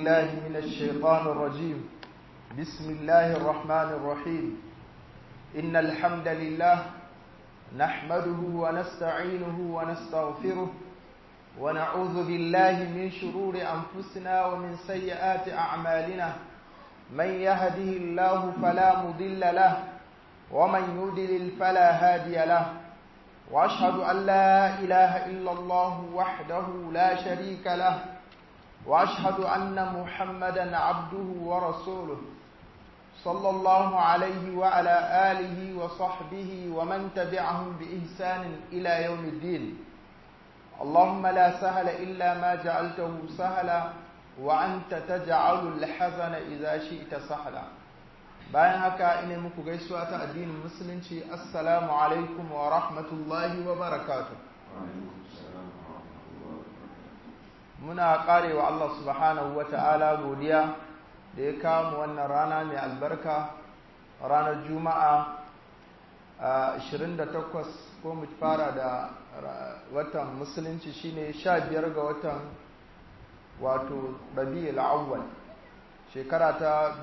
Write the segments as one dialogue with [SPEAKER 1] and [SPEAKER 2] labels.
[SPEAKER 1] بالله من الشيطان الرجيم بسم الله الرحمن الرحيم إن الحمد لله نحمده ونستعينه ونستغفره ونعوذ بالله من شرور أنفسنا ومن سيئات أعمالنا من يهده الله فلا مضل له ومن يضلل فلا هادي له وأشهد أن لا إله إلا الله وحده لا شريك له وأشهد أن محمدا عبده ورسوله صلى الله عليه وعلى آله وصحبه ومن تبعهم بإحسان إلى يوم الدين اللهم لا سهل إلا ما جعلته سهلا وأنت تجعل الحزن إذا شئت سهلا bayan haka ina muku gaisuwa ta addinin musulunci assalamu alaikum wa rahmatullahi wa barakatuh muna karewa Allah subhanahu wa ta'ala godiya da ya kawo wannan rana mai albarka ranar juma'a 28 ko mu fara da watan musulunci shine 15 ga watan wato rabi'ul awwal shekara ta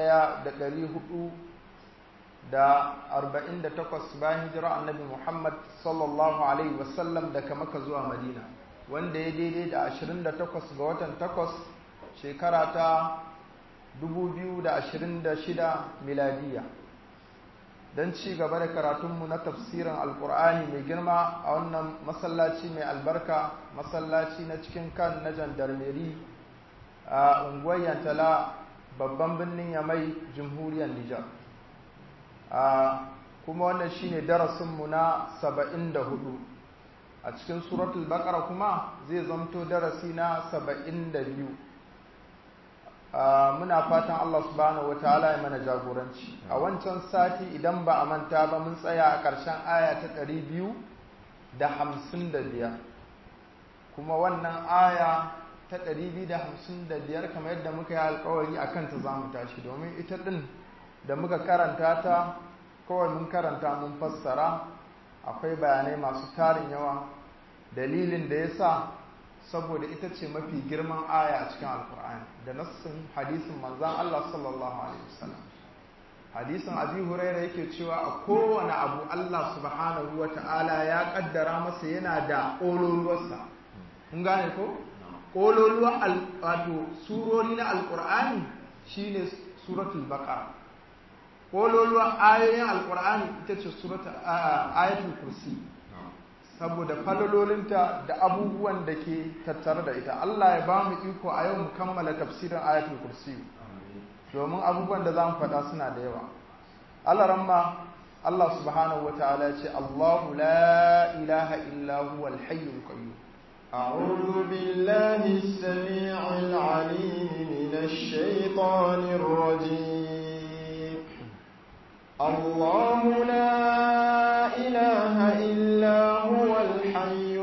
[SPEAKER 1] 1448 bayan hijira annabi Muhammad sallallahu alaihi wasallam daga Makka zuwa Madina wanda ya daidai da 28 ga watan 8 shekara ta 2026 miladiya don ci gaba da karatunmu na tafsirin alkur'ani mai girma a wannan masallaci mai albarka masallaci na cikin kan na jandarmeri a unguwar yantala babban birnin yamai jamhuriyar nijar kuma wannan shine darasinmu na 74 a cikin suratul baqara kuma zai zamto darasi na 72 muna fatan Allah subhanahu wataala ya mana jagoranci a wancan sati idan ba a manta ba mun tsaya a ƙarshen aya ta 255 kuma wannan aya ta 255 kamar yadda muka yi alkawari a kanta za mu tashi domin ita ɗin da muka karanta ta kawai mun karanta mun fassara akwai bayanai masu tarin yawa dalilin da ya sa saboda ita ce mafi girman aya a cikin alkur'ani da nassin hadisin manzan Allah sallallahu alaihi wasallam hadisin abi huraira yake cewa a kowane abu Allah subhanahu wa ta'ala ya kaddara masa yana da ƙololuwarsa kun gane ko ƙololuwa wato surori na alkur'ani shine suratul baqara ƙololuwa ayoyin alkur'ani ita ce suratul ayatul kursi saboda falalolinta da abubuwan da ke tattare da ita Allah ya ba mu iko a yau mu kammala tafsirin ayatul kursi domin abubuwan da za mu faɗa suna da yawa Allah ramma Allah subhanahu wa ta'ala ce Allahu la ilaha illa huwa al-hayyul qayyum
[SPEAKER 2] أعوذ بالله السميع العليم من الشيطان الرجيم الله لا إله إلا هو الحي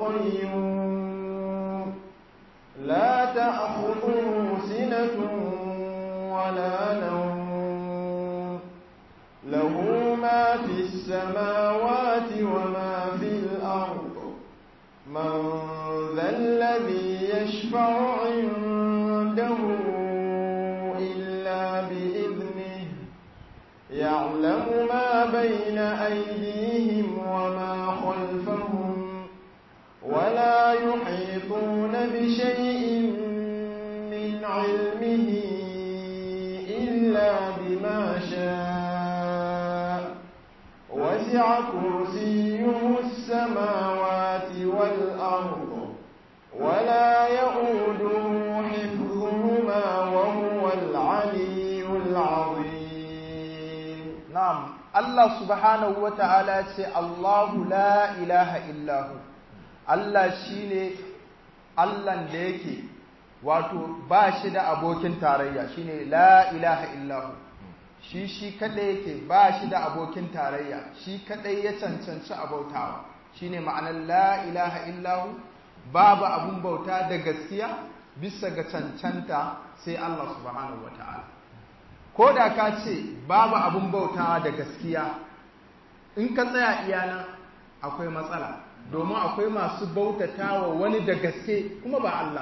[SPEAKER 2] القيوم لا تأخذه سنة ولا نوم له ما في السماوات وما في الأرض من ذا الذي يشفع عنده إلا بإذنه يعلم ما بين أيديهم وما خلفهم ولا يحيطون بشيء من علمه إلا بما شاء وسع كرسيه السماوات والأرض ولا يؤوده حفظهما وهو العلي العظيم
[SPEAKER 1] نعم الله سبحانه وتعالى الله لا إله إلا هو Allah shi ne Allahn da yake wato ba shi da abokin tarayya shi ne la ilaha illahu shi shi kaɗai yake ba shi da abokin tarayya shi kaɗai ya cancanci abautawa shi ne ma'anar la ilaha illahu babu abun bauta da gaskiya bisa ga cancanta sai Allah subhanahu wa ta'ala ko da ka ce babu abun bautawa da gaskiya in ka tsaya iyana akwai matsala domin akwai masu bautata wa wani da gaske kuma ba Allah ba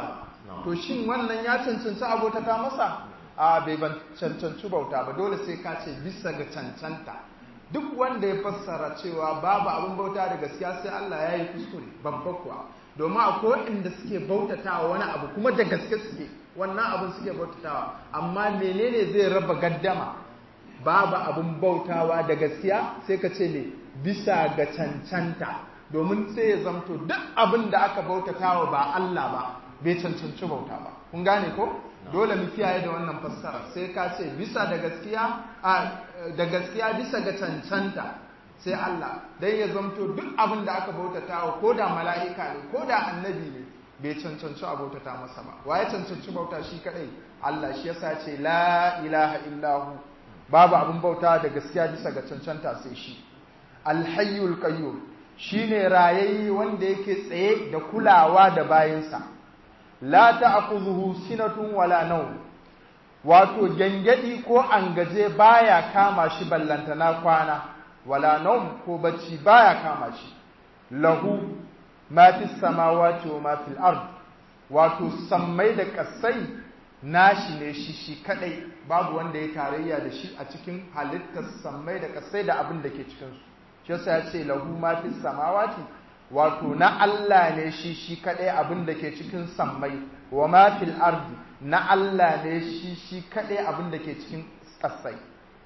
[SPEAKER 1] to shin wannan ya cancanci abotata masa a bai ban cancanci bauta ba dole sai ka ce bisa ga cancanta duk wanda ya fassara cewa babu abin bauta da gaskiya sai Allah ya yi kuskure babba kuwa domin akwai inda suke bautatawa wani abu kuma da gaske suke wannan abin suke bautatawa amma menene zai raba gaddama babu abin bautawa da gaskiya sai ka ce ne bisa ga cancanta domin sai ya zamto duk abin da aka bautatawa ba Allah ba bai cancanci bauta ba kun gane ko dole mu kiyaye da wannan fassara sai ka ce bisa da gaskiya da gaskiya bisa ga cancanta sai Allah dan ya zamto duk abin da aka bautatawa ko da mala'ika ne ko da annabi ne bai cancanci a bautata masa ba waye cancanci bauta shi kadai Allah shi yasa ce la ilaha illahu babu abin bauta da gaskiya bisa ga cancanta sai shi alhayyul qayyum shine rayayye wanda yake tsaye da kulawa da bayinsa la ta'khudhuhu sinatun wala nawm wato gangadi ko angaje baya kama shi ballantana kwana wala nawm ko bacci baya kama shi lahu ma fis samawati wa ma fil ard wato sammai da kasai nashi ne shi shi kadai babu wanda ya tarayya da shi a cikin halittar sammai da kasai da abin da ke cikin su shi yasa ya ce lahu ma fis samawati wato na Allah ne shi shi kadai abin da ke cikin sammai wa ma fil ardi na Allah ne shi shi kadai abin da ke cikin kasai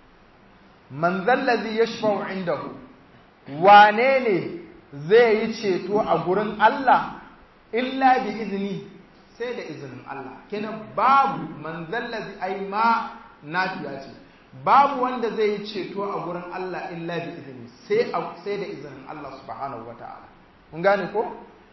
[SPEAKER 1] man zallazi yashfa'u indahu wane ne zai yi ceto a gurin Allah illa bi izini sai da izinin Allah kenan babu man zallazi ai ma nafiya ce babu wanda zai yi ceto a gurin Allah illa bi izini sai sai da izinin Allah subhanahu wataala mun gane ko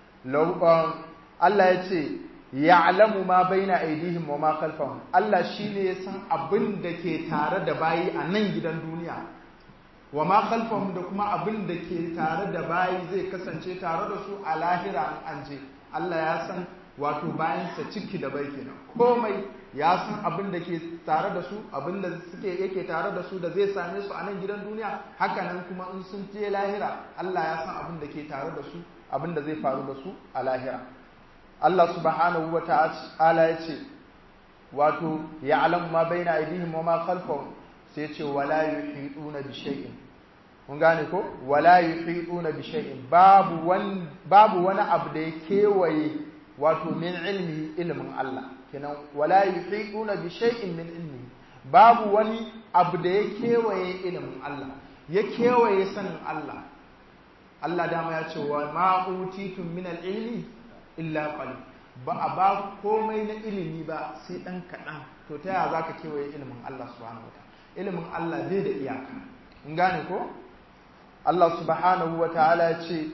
[SPEAKER 1] Allah ya ce ya'lamu ma baina aydihim wa ma khalfahum Allah shine ya san abin da ke tare da bayi a nan gidan duniya wa ma khalfahum da kuma abin da ke tare da bayi zai kasance tare da su a lahira an je Allah ya san wato bayansa ciki da bai kenan komai ya san abin da ke tare da su abin da suke yake tare da su da zai same su a nan gidan duniya haka nan kuma in sun je lahira Allah ya san abin da ke tare da su abin da zai faru da su a lahira Allah subhanahu wa ta'ala ya ce wato ya'lamu ma baina aydihim wa ma khalfahum sai ce wala yuhituna bi shay'in mun gane ko wala yuhituna bi shay'in babu wani babu wani abu da ya kewaye wato min ilmi ilmin Allah kenan wala yuhituna bi shay'in min ilmi babu wani abu da ya kewaye ilmin Allah ya kewaye sanin Allah Allah dama ya ce wa ma utitum min al-ilmi illa qalil ba a ba komai na ilimi ba sai dan kaɗan to ta yaya zaka kewaye ilimin Allah subhanahu wataala ilimin Allah bai da iyaka in gane ko Allah subhanahu wataala ya ce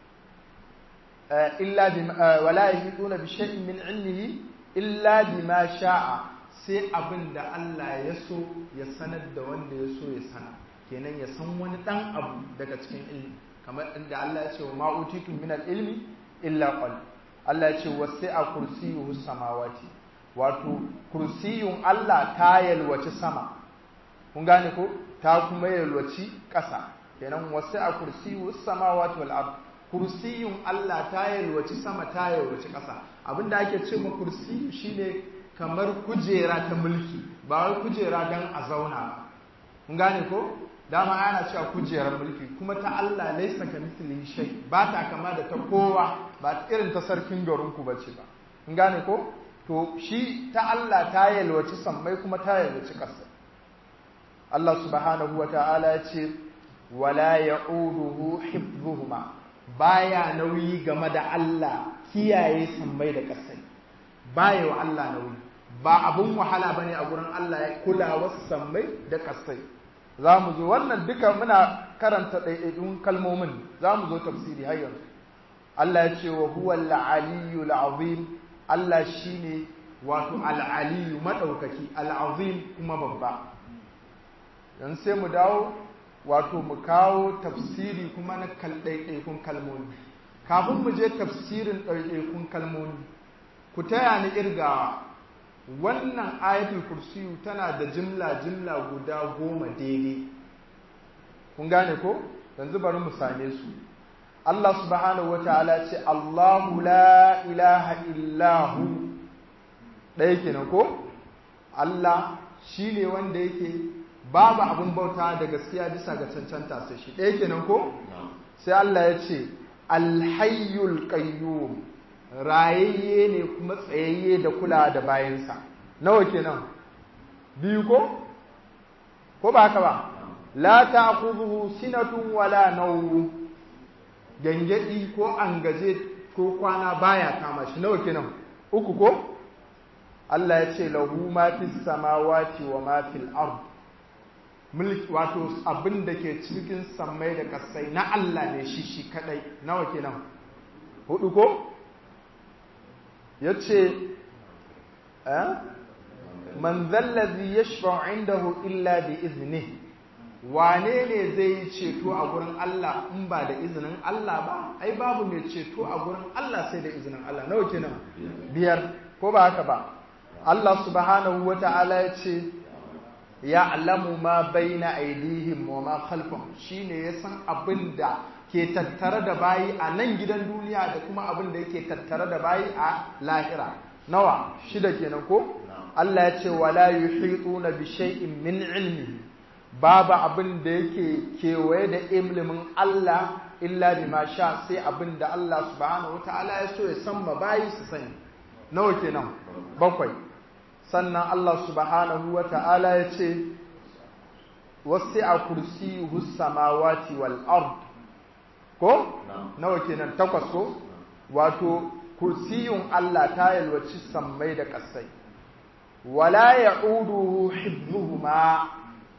[SPEAKER 1] illa bi wala yahiduna bi shay'in min ilmihi illa bima sha'a sai abin da Allah ya so ya sanar da wanda ya so ya sana kenan ya san wani dan abu daga cikin ilmi kamar inda Allah ya ce wa ma utitum min al-ilmi illa qalil Allah ya ce wasi'a kursiyuhu samawati wato kursiyun Allah ta yalwaci sama kun gane ko ta kuma yalwaci ƙasa kenan wasi'a kursiyuhu samawati wal ard kursiyun Allah ta yalwaci sama ta yalwaci ƙasa abinda ake ce ma kursiyu shine kamar kujera ta mulki ba wai kujera dan a zauna ba kun gane ko dama ana cewa kujerar mulki kuma ta Allah laisa ka mithlihi shay ba ta kama da ta kowa ba irin ta sarkin garinku bace ba kun gane ko to shi ta Allah ta yalwaci sammai kuma ta yalwaci ƙasa Allah subhanahu wata'ala ya ce wala ya'uduhu hifdhuhuma baya nauyi game da Allah kiyaye sammai da ƙasai baya wa Allah nauyi ba abun wahala bane a gurin Allah ya kula wasu sammai da ƙasai za mu zo wannan duka muna karanta ɗaiɗaikun kalmomin za mu zo tafsiri har yanzu Allah ya ce wa huwa al-aliyyu al-azim Allah shine wato al-aliyyu madaukaki al-azim kuma babba dan sai mu dawo wato mu kawo tafsiri kuma na ɗaiɗaikun kalmomi kafin mu je tafsirin ɗaiɗaikun kalmomi ku taya ni irgawa wannan ayatul kursiyu tana da jimla jimla guda goma daidai kun gane ko yanzu bari mu same su Allah subhanahu wa ta'ala ce Allahu la ilaha illahu ɗaya kenan ko Allah shi ne wanda yake babu abin bauta da gaskiya bisa ga cancanta sai shi ɗaya kenan ko sai Allah ya ce alhayyul qayyum rayayye ne kuma tsayayye da kula da bayansa nawa kenan biyu ko ko ba haka ba la ta'khudhuhu sinatun wala nawm gangadi ko angaje ko kwana baya kama shi nawa kenan uku ko Allah ya ce lahu ma fis samawati wa ma fil ard mulki wato abin da ke cikin sammai da kasai na Allah ne shi shi kadai nawa kenan hudu ko yace eh man zallazi yashfa'u indahu illa bi iznihi wane ne zai yi ceto a gurin Allah in ba da izinin Allah ba ai babu mai ceto a gurin Allah sai da izinin Allah nawa kenan biyar ko ba haka ba Allah subhanahu wata'ala ya ce ya alamu ma baina aidihim wa ma khalfahum shine ya san abin da ke tattare da bayi a nan gidan duniya da kuma abin da yake tattare da bayi a lahira nawa shida kenan ko Allah ya ce wala yuhituna bi shay'in min ilmihi babu abin da yake kewaye da ilimin Allah illa bima sha sai abin da Allah subhanahu wataala ya so ya san ma bayi su sani nawa kenan bakwai sannan Allah subhanahu wataala ya ce wasi'a kursiyuhu samawati wal ard ko nawa kenan takwas ko wato kursiyun Allah ta yalwaci sammai da kasai wala ya'uduhu hibbuhuma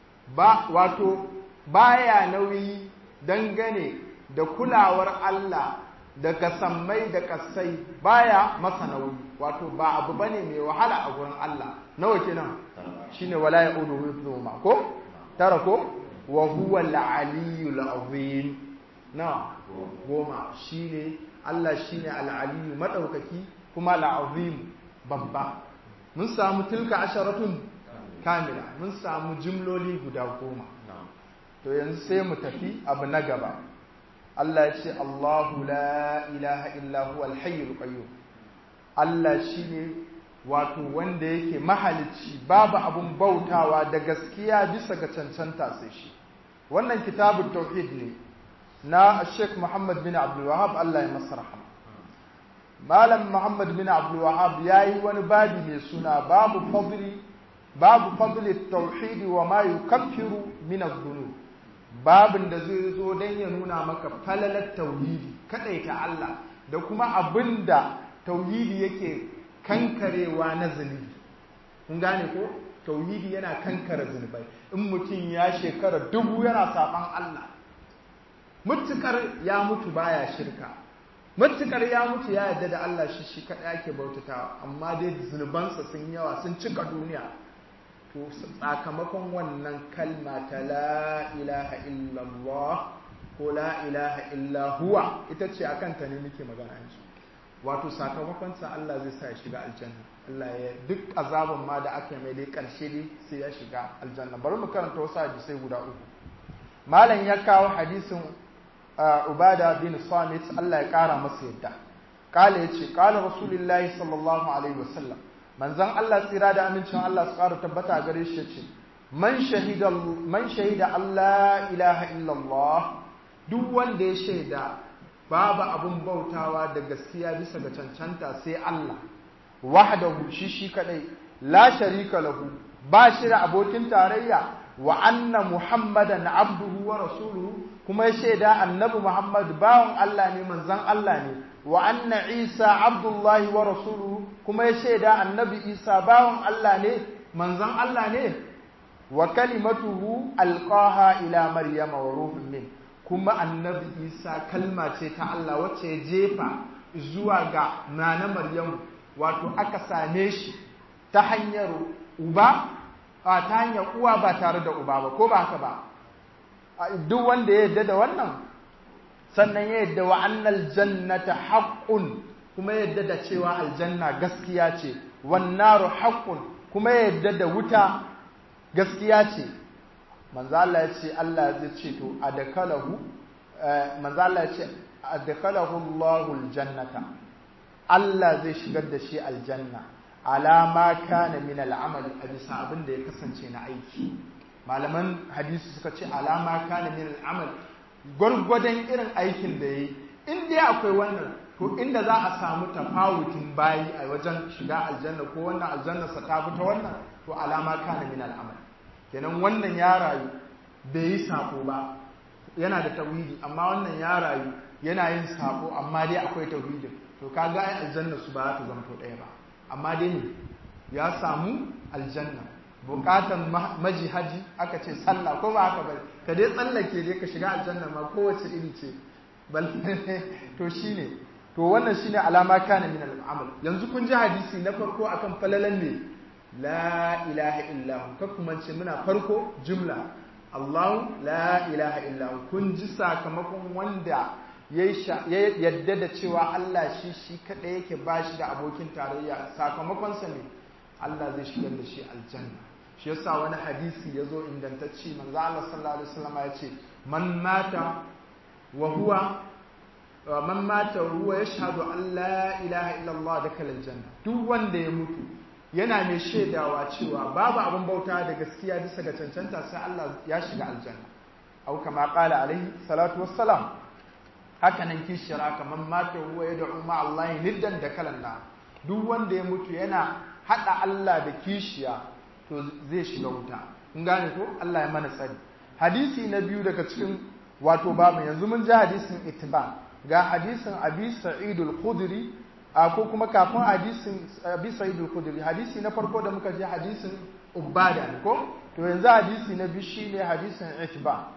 [SPEAKER 1] ba wato baya nauyi dangane da kulawar Allah daga sammai da kasai baya masa nauyi wato ba abu bane mai wahala a gurin Allah nawa kenan shine wala ya'uduhu hifdhuhuma ko tara ko wa huwa al-aliyyul azim na goma shine Allah shine al-aliyyu madaukaki kuma al-azim babba mun samu tilka asharatun kamila mun samu jimloli guda goma to yanzu sai mu tafi abu na gaba Allah ya ce Allahu la ilaha illa huwa al-hayyul qayyum Allah shine wato wanda yake mahalicci babu abun bautawa da gaskiya bisa ga cancanta sai shi wannan kitabut tauhid ne na Sheikh Muhammad bin Abdul Wahhab Allah ya masa rahama Malam Muhammad bin Abdul Wahhab yayi wani babi mai suna babu fadli babu fadli tauhidi wa ma yukaffiru min adh-dhunub babin da zai zo dan ya nuna maka falalar tauhidi kadaita Allah da kuma abinda tauhidi yake kankarewa na zunubi kun gane ko tauhidi yana kankare zunubai in mutum ya shekara dubu yana saban Allah mutukar ya mutu baya shirka mutukar ya mutu ya yarda da Allah shi shi kadai yake bautatawa amma dai zunubansa sun yawa sun cika duniya to sakamakon wannan kalma ta la ilaha illallah ko la ilaha illa huwa ita ce akan ta ne muke magana yanzu wato sakamakon sa Allah zai sa ya shiga aljanna Allah ya duk azaban ma da aka mai dai karshe dai sai ya shiga aljanna bari mu karanta wasu hadisai guda uku malam ya kawo hadisin ubada bin samit Allah ya kara masa yadda kala yace kala rasulullahi sallallahu alaihi wasallam manzon Allah tsira da amincin Allah su ƙara tabbata gare shi ce man shahida man shahida Allah ilaha illallah duk wanda ya shaida babu abun bautawa da gaskiya bisa ga cancanta sai Allah wahdahu shi shi kadai la sharika lahu ba shi da abokin tarayya wa anna muhammadan abduhu wa rasuluhu kuma ya shaida annabi muhammad bawan Allah ne manzon Allah ne wa anna isa abdullahi wa rasuluhu kuma ya shaida annabi isa bawan Allah ne manzon Allah ne wa kalimatuhu alqaha ila maryama wa ruhun min kuma annabi isa kalma ce ta Allah wacce ya jefa zuwa ga nana maryamu wato aka same shi ta hanyar uba a ta hanyar uwa ba tare da uba ba ko ba haka ba duk wanda ya yarda da wannan sannan ya yadda wa annal jannata haqqun kuma ya yadda da cewa aljanna gaskiya ce wan naru haqqun kuma ya yadda da wuta gaskiya ce manzo Allah ya ce Allah zai ce to adakalahu manzo Allah ya ce adakalahu Allahu aljannata Allah zai shigar da shi aljanna alama kana min al'amal a bisa abin da ya kasance na aiki malaman hadisi suka ce alama kana min al'amal gwargwadon irin aikin da ya yi in dai akwai wannan to inda za a samu tafawutin bayi a wajen shiga aljanna ko wannan aljanna sa ta ta wannan to alama kana min al'amal kenan wannan ya rayu bai yi sako ba yana da tauhidi amma wannan ya rayu yana yin sako amma dai akwai tauhidin to kaga ai aljanna su ba za ta zanto ɗaya ba amma dai ne ya samu aljanna bukatan majihaji aka ce sallah ko ba haka ba ka dai tsallake dai ka shiga aljanna ma kowace iri ce to shine to wannan shine alama kana min al'amal yanzu kun ji hadisi na farko akan falalan ne la ilaha illahu ka kuma ce muna farko jumla Allah la ilaha illahu kun ji sakamakon wanda ya yadda da cewa Allah shi shi kaɗai yake ba shi da abokin tarayya sakamakonsa ne Allah zai shigar da shi aljanna shi yasa wani hadisi ya zo ingantacci manzo Allah sallallahu alaihi wasallam ya ce man mata wa huwa man mata huwa yashhadu an la ilaha illa Allah dakhala aljanna duk wanda ya mutu yana mai shaidawa cewa babu abin bauta da gaskiya bisa ga cancanta sai Allah ya shiga aljanna au kama qala alaihi salatu wassalam haka nan kishira kamar mata huwa ya da'u ma Allah niddan da kalanda duk wanda ya mutu yana hada Allah da kishiya to zai shiga wuta kun gane ko Allah ya mana tsari hadisi na biyu daga cikin wato babu yanzu mun ji hadisin ittiba ga hadisin Abi Sa'id al-Khudri ko kuma kafin hadisin Abi Sa'id al-Khudri hadisi na farko da muka ji hadisin Ubada ko to yanzu hadisi na biyu shine hadisin ittiba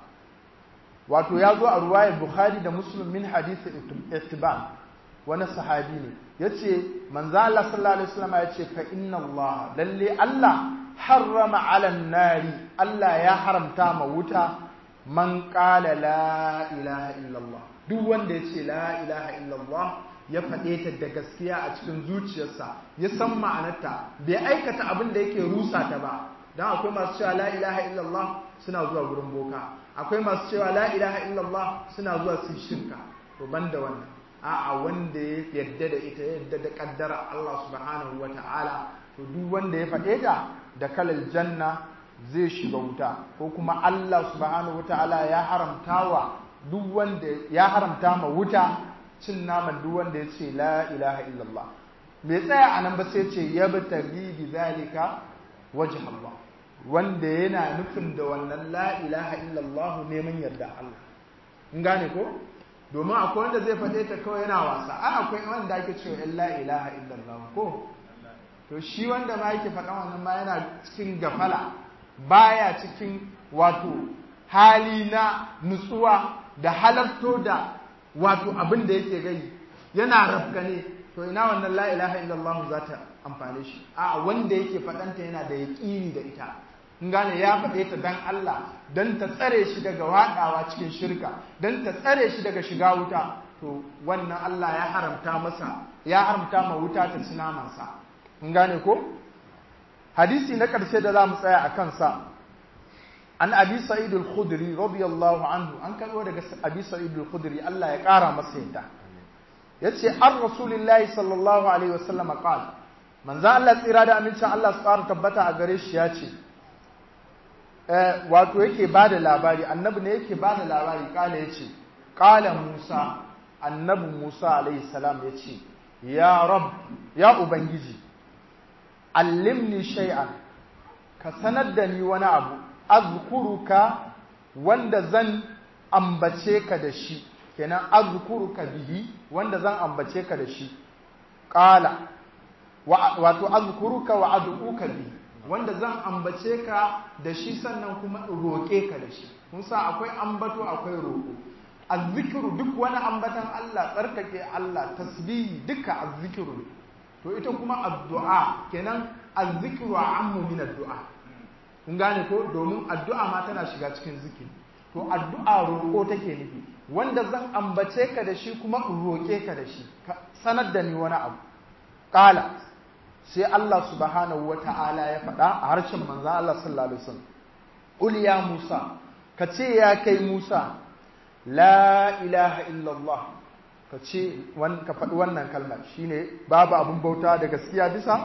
[SPEAKER 1] wato ya zo a ruwayar bukhari da muslim min hadisi ittiba wani sahabi ne ya ce manzo Allah sallallahu alaihi wasallam ya ce fa inna Allah lalle Allah harrama ala nari Allah ya haramta ma wuta man qala la ilaha illallah duk wanda ya ce la ilaha illallah ya faɗe ta da gaskiya a cikin zuciyarsa ya san ma'anarta bai aikata abin da yake rusa ta ba dan akwai masu cewa la ilaha illallah suna zuwa gurin boka akwai masu cewa la ilaha illallah suna zuwa su shirka to banda wannan a'a wanda ya yadda da ita yadda da kaddara Allah subhanahu ta'ala to duk wanda ya faɗe ta da kalal janna zai shiga wuta ko kuma Allah subhanahu ta'ala ya haramta wa duk wanda ya haramta ma wuta cin naman duk wanda ya ce la ilaha illallah me tsaya anan ba sai ce yabtaghi bi zalika wajh Allah wanda yana nufin da wannan la ilaha illallah neman yarda Allah in gane ko domin akwai wanda zai faɗe ta kawai yana wasa a akwai wanda ake cewa in la ilaha illallah ko to shi wanda ma yake faɗa wannan ma yana cikin gafala baya cikin wato hali na nutsuwa da halarto da wato abin da yake gai yana rafkane to ina wannan la ilaha illallah za ta amfane shi a wanda yake faɗanta yana da yaƙini da ita in gane ya faɗe ta dan Allah dan ta tsare shi daga waɗawa cikin shirka dan ta tsare shi daga shiga wuta to wannan Allah ya haramta masa ya haramta ma wuta ta ci namansa in gane ko hadisi na ƙarshe da za mu tsaya a kansa an abi sa'id al-khudri radiyallahu anhu an karɓo daga abi sa'id al-khudri Allah ya ƙara masa yadda yace an rasulillahi sallallahu alaihi wasallam qala manzo Allah tsira da amincin Allah su ƙara tabbata a gare shi ya ce wato yake ba da labari annabi ne yake ba da labari kala ya ce kala musa annabi musa alaihi salam ya ce ya rab ya ubangiji allimni shay'an ka sanar da ni wani abu azkuruka wanda zan ambace ka da shi kenan azkuruka bihi wanda zan ambace ka da shi qala wato azkuruka wa ad'uka bihi wanda zan ambace ka da shi sannan kuma roƙe ka da shi mun sa akwai ambato akwai roƙo azzikiru duk wani ambatan Allah tsarkake Allah tasbihi duka azzikiru to ita kuma addu'a kenan azzikiru ammu min addu'a kun gane ko domin addu'a ma tana shiga cikin zikiri to addu'a roƙo take nufi wanda zan ambace ka da shi kuma roƙe ka da shi sanar da ni wani abu qala sai Allah subhanahu wa ta'ala ya faɗa a harshen manzan Allah sallallahu Alaihi wasallam Ul ya Musa, ka ce ya kai Musa, la ilaha illallah, ka ce, ka faɗi wannan kalmar shi ne babu abin bauta da gaskiya bisa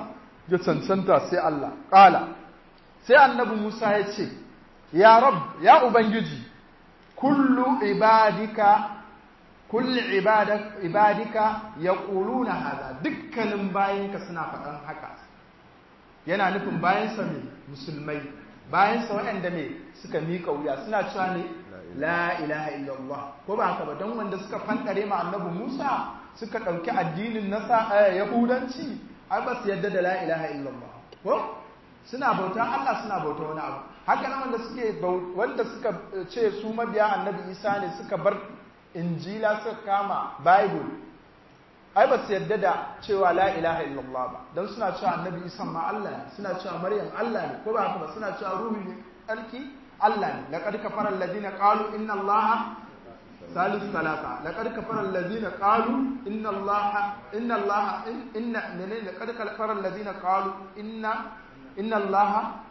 [SPEAKER 1] ya cancanta sai Allah ƙala sai annabi Musa ya ce ya rab ya ubangiji kullu ibadika kullu ibadika yaquluna hada dukkanin bayinka suna faɗan haka yana nufin bayansa ne musulmai bayansa waɗanda ne suka miƙa wuya suna cewa ne la ilaha illallah ko ba haka ba don wanda suka fandare ma annabi Musa suka ɗauki addinin na yahudanci ai ba su yadda da la ilaha illallah ko suna bauta Allah suna bauta wani abu haka nan wanda suke wanda suka ce su mabiya annabi Isa ne suka bar injila suka kama bible ai ba su yadda da cewa la ilaha illallah ba don suna cewa annabi Isa ma Allah ne suna cewa Maryam Allah ne ko ba haka ba suna cewa ruhu ne alki Allah ne laqad kafara alladhina qalu inna allaha ثالث ثلاثة لقد كفر الذين قالوا إن الله إن الله إن إن لقد كفر الذين قالوا إن إن الله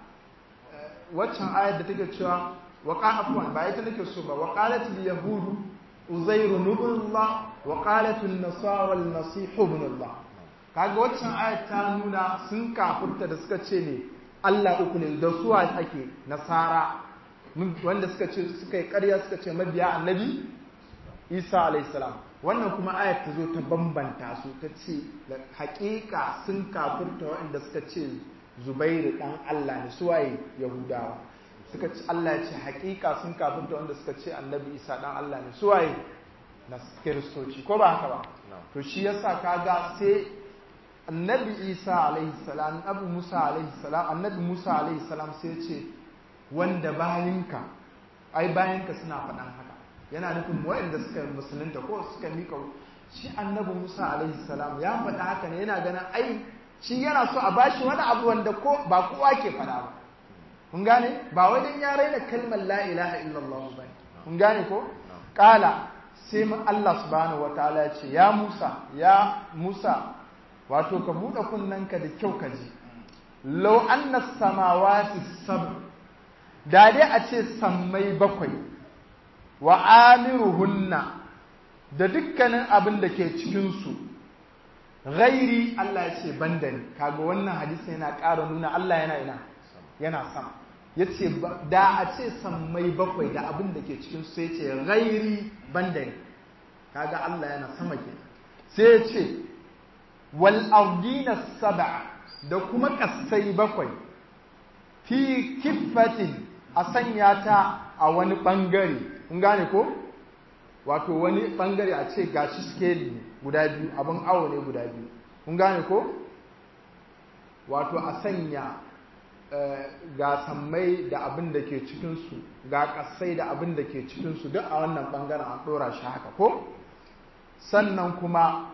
[SPEAKER 1] waccan ayar da take cewa wa afwan ba ita nake so ba wa qalat al yahud uzair ibn Allah wa qalat an nasara al masih ibn Allah kaga waccan ayar ta nuna sun kafurta da suka ce ne Allah uku ne da suwa ake nasara wanda suka ce suka yi ƙarya suka ce mabiya annabi isa alaihissalam wannan kuma ayat ta zo ta bambanta su ta ce haƙiƙa sun kafurta waɗanda suka ce zubairu ɗan allah ne suwaye yahudawa suka ce allah ya ce haƙiƙa sun kafurta wanda suka ce annabi isa ɗan allah ne suwaye na kiristoci ko ba haka ba to shi yasa kaga sai annabi isa alaihissalam abu musa alaihissalam annabi musa alaihissalam sai ya ce wanda bayinka ai bayanka suna faɗan haka yana nufin waɗanda suka musulunta ko suka mika shi annabi Musa alaihi salam ya faɗa haka ne yana ganin ai shi yana so a bashi wani abu wanda ko ba kowa ke faɗa ba kun gane ba wai dan ya raina kalmar la ilaha illallah ba kun gane ko kala sai Allah subhanahu wataala ya ce ya Musa ya Musa wato ka buɗe kunnanka da kyau ka ji law anna samawati sab da dai a ce sammai bakwai wa amiruhunna da dukkanin abin da ke cikinsu ghairi Allah ya ce banda ni kaga wannan hadisi yana ƙara nuna Allah yana ina yana sama ya ce da a ce sammai bakwai da abin da ke cikinsu sai ce ghairi banda ni kaga Allah yana sama ke sai ya ce wal ardina sab'a da kuma kasai bakwai fi kiffatin a sanya ta a wani bangare kun gane ko wato wani bangare a ce gashi scale ne guda biyu abin awo ne guda biyu kun gane ko wato a sanya ga sammai da abin da ke cikinsu ga kasai da abin da ke cikinsu duk a wannan bangaren an ɗora shi haka ko sannan kuma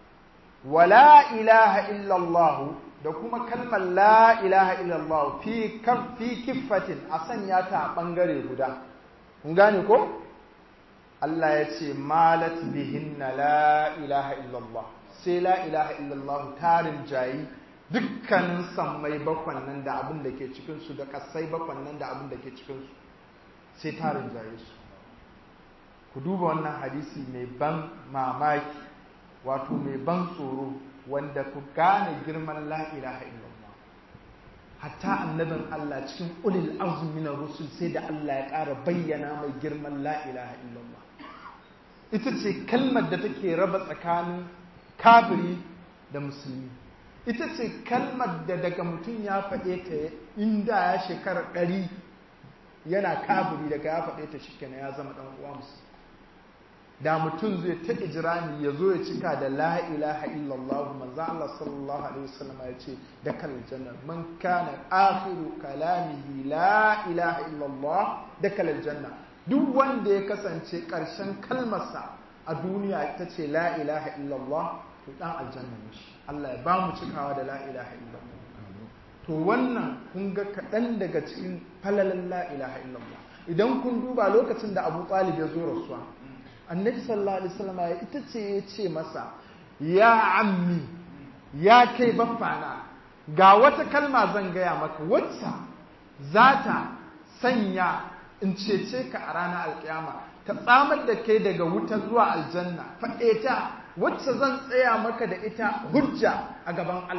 [SPEAKER 1] wala ilaha illallah da kuma kalmar la ilaha illallah fi kiffatin a sanya ta a bangare guda kun gane ko Allah ya ce malat bihinna la ilaha illallah sai la ilaha illallah tarin jayi dukkanin sammai bakwan nan da abin da ke cikinsu da kasai bakwan nan da abin da ke cikinsu sai tarin jayi su ku duba wannan hadisi mai ban mamaki wato mai ban tsoro wanda ku gane girman la ilaha illallah hatta annabin Allah cikin ulil azmi na rusul sai da Allah ya ƙara bayyana mai girman la ilaha illallah ita ce kalmar da take raba tsakanin kafiri da musulmi ita ce kalmar da daga mutum ya faɗe ta inda ya shekara ɗari yana kafiri daga ya faɗe ta shikenan ya zama ɗan uwa musulmi da mutum zai ta ijirani ya zo ya cika da la ilaha illallah manzo Allah sallallahu alaihi wasallam ya ce da kal janna man kana akhiru kalamihi la ilaha illallah da kal janna duk wanda ya kasance karshen kalmarsa a duniya ita ce la ilaha illallah to dan aljanna ne shi Allah ya ba mu cikawa da la ilaha illallah to wannan kun ga kaɗan daga cikin falalan la ilaha illallah idan kun duba lokacin da Abu Talib ya zo rasuwa annabi sallallahu alaihi wasallam ya ita ce ya ce masa ya ammi ya kai baffana ga wata kalma zan gaya maka wacce za ta sanya in cece ka a ranar alkiyama ta tsamar da kai daga wuta zuwa aljanna faɗe ta wacce zan tsaya maka da ita hujja a gaban Allah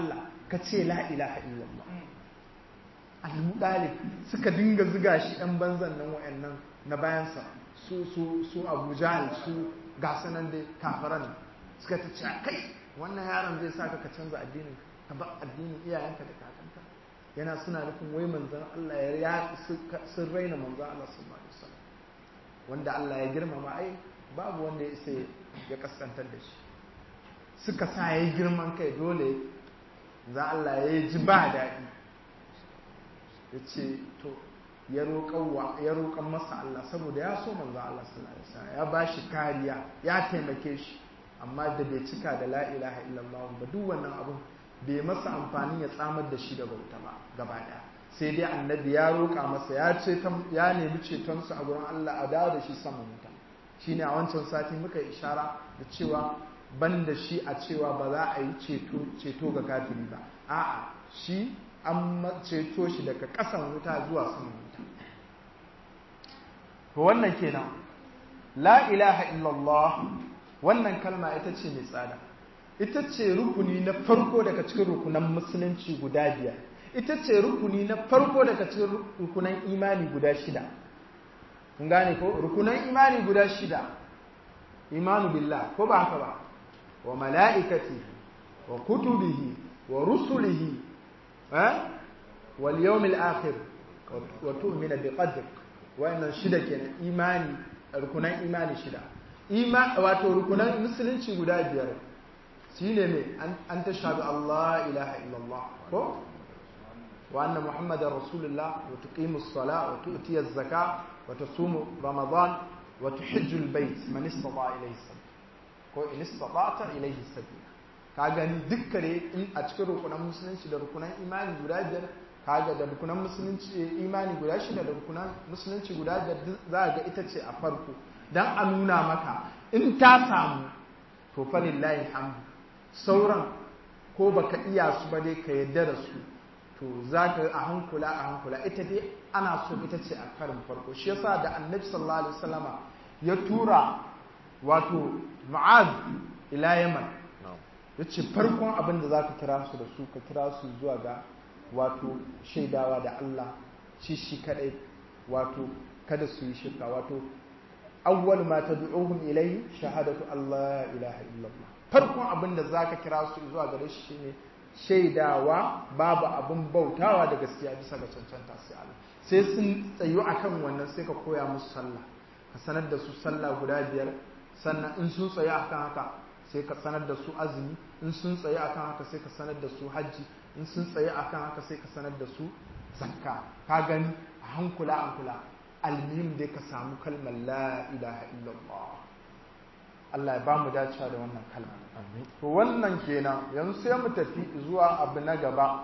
[SPEAKER 1] ka ce la ilaha illallah Abu Dalib suka dinga ziga shi ɗan banzan nan wa'annan na bayansa su su su Abu Jahl su gasu nan dai kafaran suka ta ce kai wannan yaron zai sa ka canza addinin ka ba addinin iyayenka da kakanka yana suna nufin wai manzon Allah ya sun raina manzon Allah sallallahu alaihi wasallam wanda Allah ya girmama ai babu wanda ya isa ya kaskantar da shi suka sa ya yi girman kai dole za Allah ya yi ji ba daɗi ya ce to ya roƙon masa Allah saboda ya so manzo Allah sallallahu alaihi wasallam ya ba shi kariya ya taimake shi amma da bai cika da la ilaha illallah ba duk wannan abun bai masa amfani ya tsamar da shi daga wuta ba gaba ɗaya sai dai annabi ya roƙa masa ya ce ya nemi cetonsa a gurin Allah a dawo da shi saman wuta shine a wancan sati muka ishara da cewa ban da shi a cewa ba za a yi ceto ga kafiri ba a'a shi an ceto shi daga ƙasan wuta zuwa saman wuta to wannan kenan la ilaha illallah wannan kalma ita ce mai tsada ita ce rukuni na farko daga cikin rukunan musulunci guda biyar ita ce rukuni na farko daga cikin rukunan imani guda shida kun gane ko rukunan imani guda shida imanu billah ko ba haka ba wa mala'ikati wa kutubihi wa rusulihi eh wal yawmil akhir wa tu'minu bi qadr wa'annan shida kenan imani rukunan imani shida ima wato rukunan musulunci guda biyar shine me an tashhadu Allah ilaha illallah ko wa anna muhammadar rasulullah wa tuqimus sala wa tu'tiyaz zakah wa tasumu ramadan wa tuhijjul bait man istata ilayhi sabila ko in istata'ta ilayhi sabila ka gani dukkare in a cikin rukunan musulunci da rukunan imani guda biyar kaga da rukunan musulunci imani guda shida da rukunan musulunci guda biyar za ga ita ce a farko dan a nuna maka in ta samu to fa lillahi hamdu sauran ko baka iya su ba dai ka yadda da su to za ka a hankula a hankula ita dai ana so ita ce a karin farko shi yasa da annabi sallallahu alaihi wasallama ya tura wato mu'az ila yaman ya ce farkon abin da za ka kira su da su ka kira su zuwa ga wato shaidawa da Allah shi shi kadai wato kada su yi shirka wato awwal ma tad'uhum ilayhi shahadatu Allah ilaha illallah farkon abin da zaka kira su zuwa gare shi shine shaidawa babu abin bautawa da gaskiya bisa ga cancanta sai Allah sai sun tsayu akan wannan sai ka koya musu sallah ka sanar da su sallah guda biyar sannan in sun tsayu akan haka sai ka sanar da su azumi in sun tsaye akan haka sai ka sanar da su hajji in sun tsaye akan haka sai ka sanar da su zakka ka gani a hankula hankula almihim dai ka samu kalmar la ilaha illallah Allah ya ba mu dacewa da wannan kalmar to wannan kenan yanzu sai mu tafi zuwa abu na gaba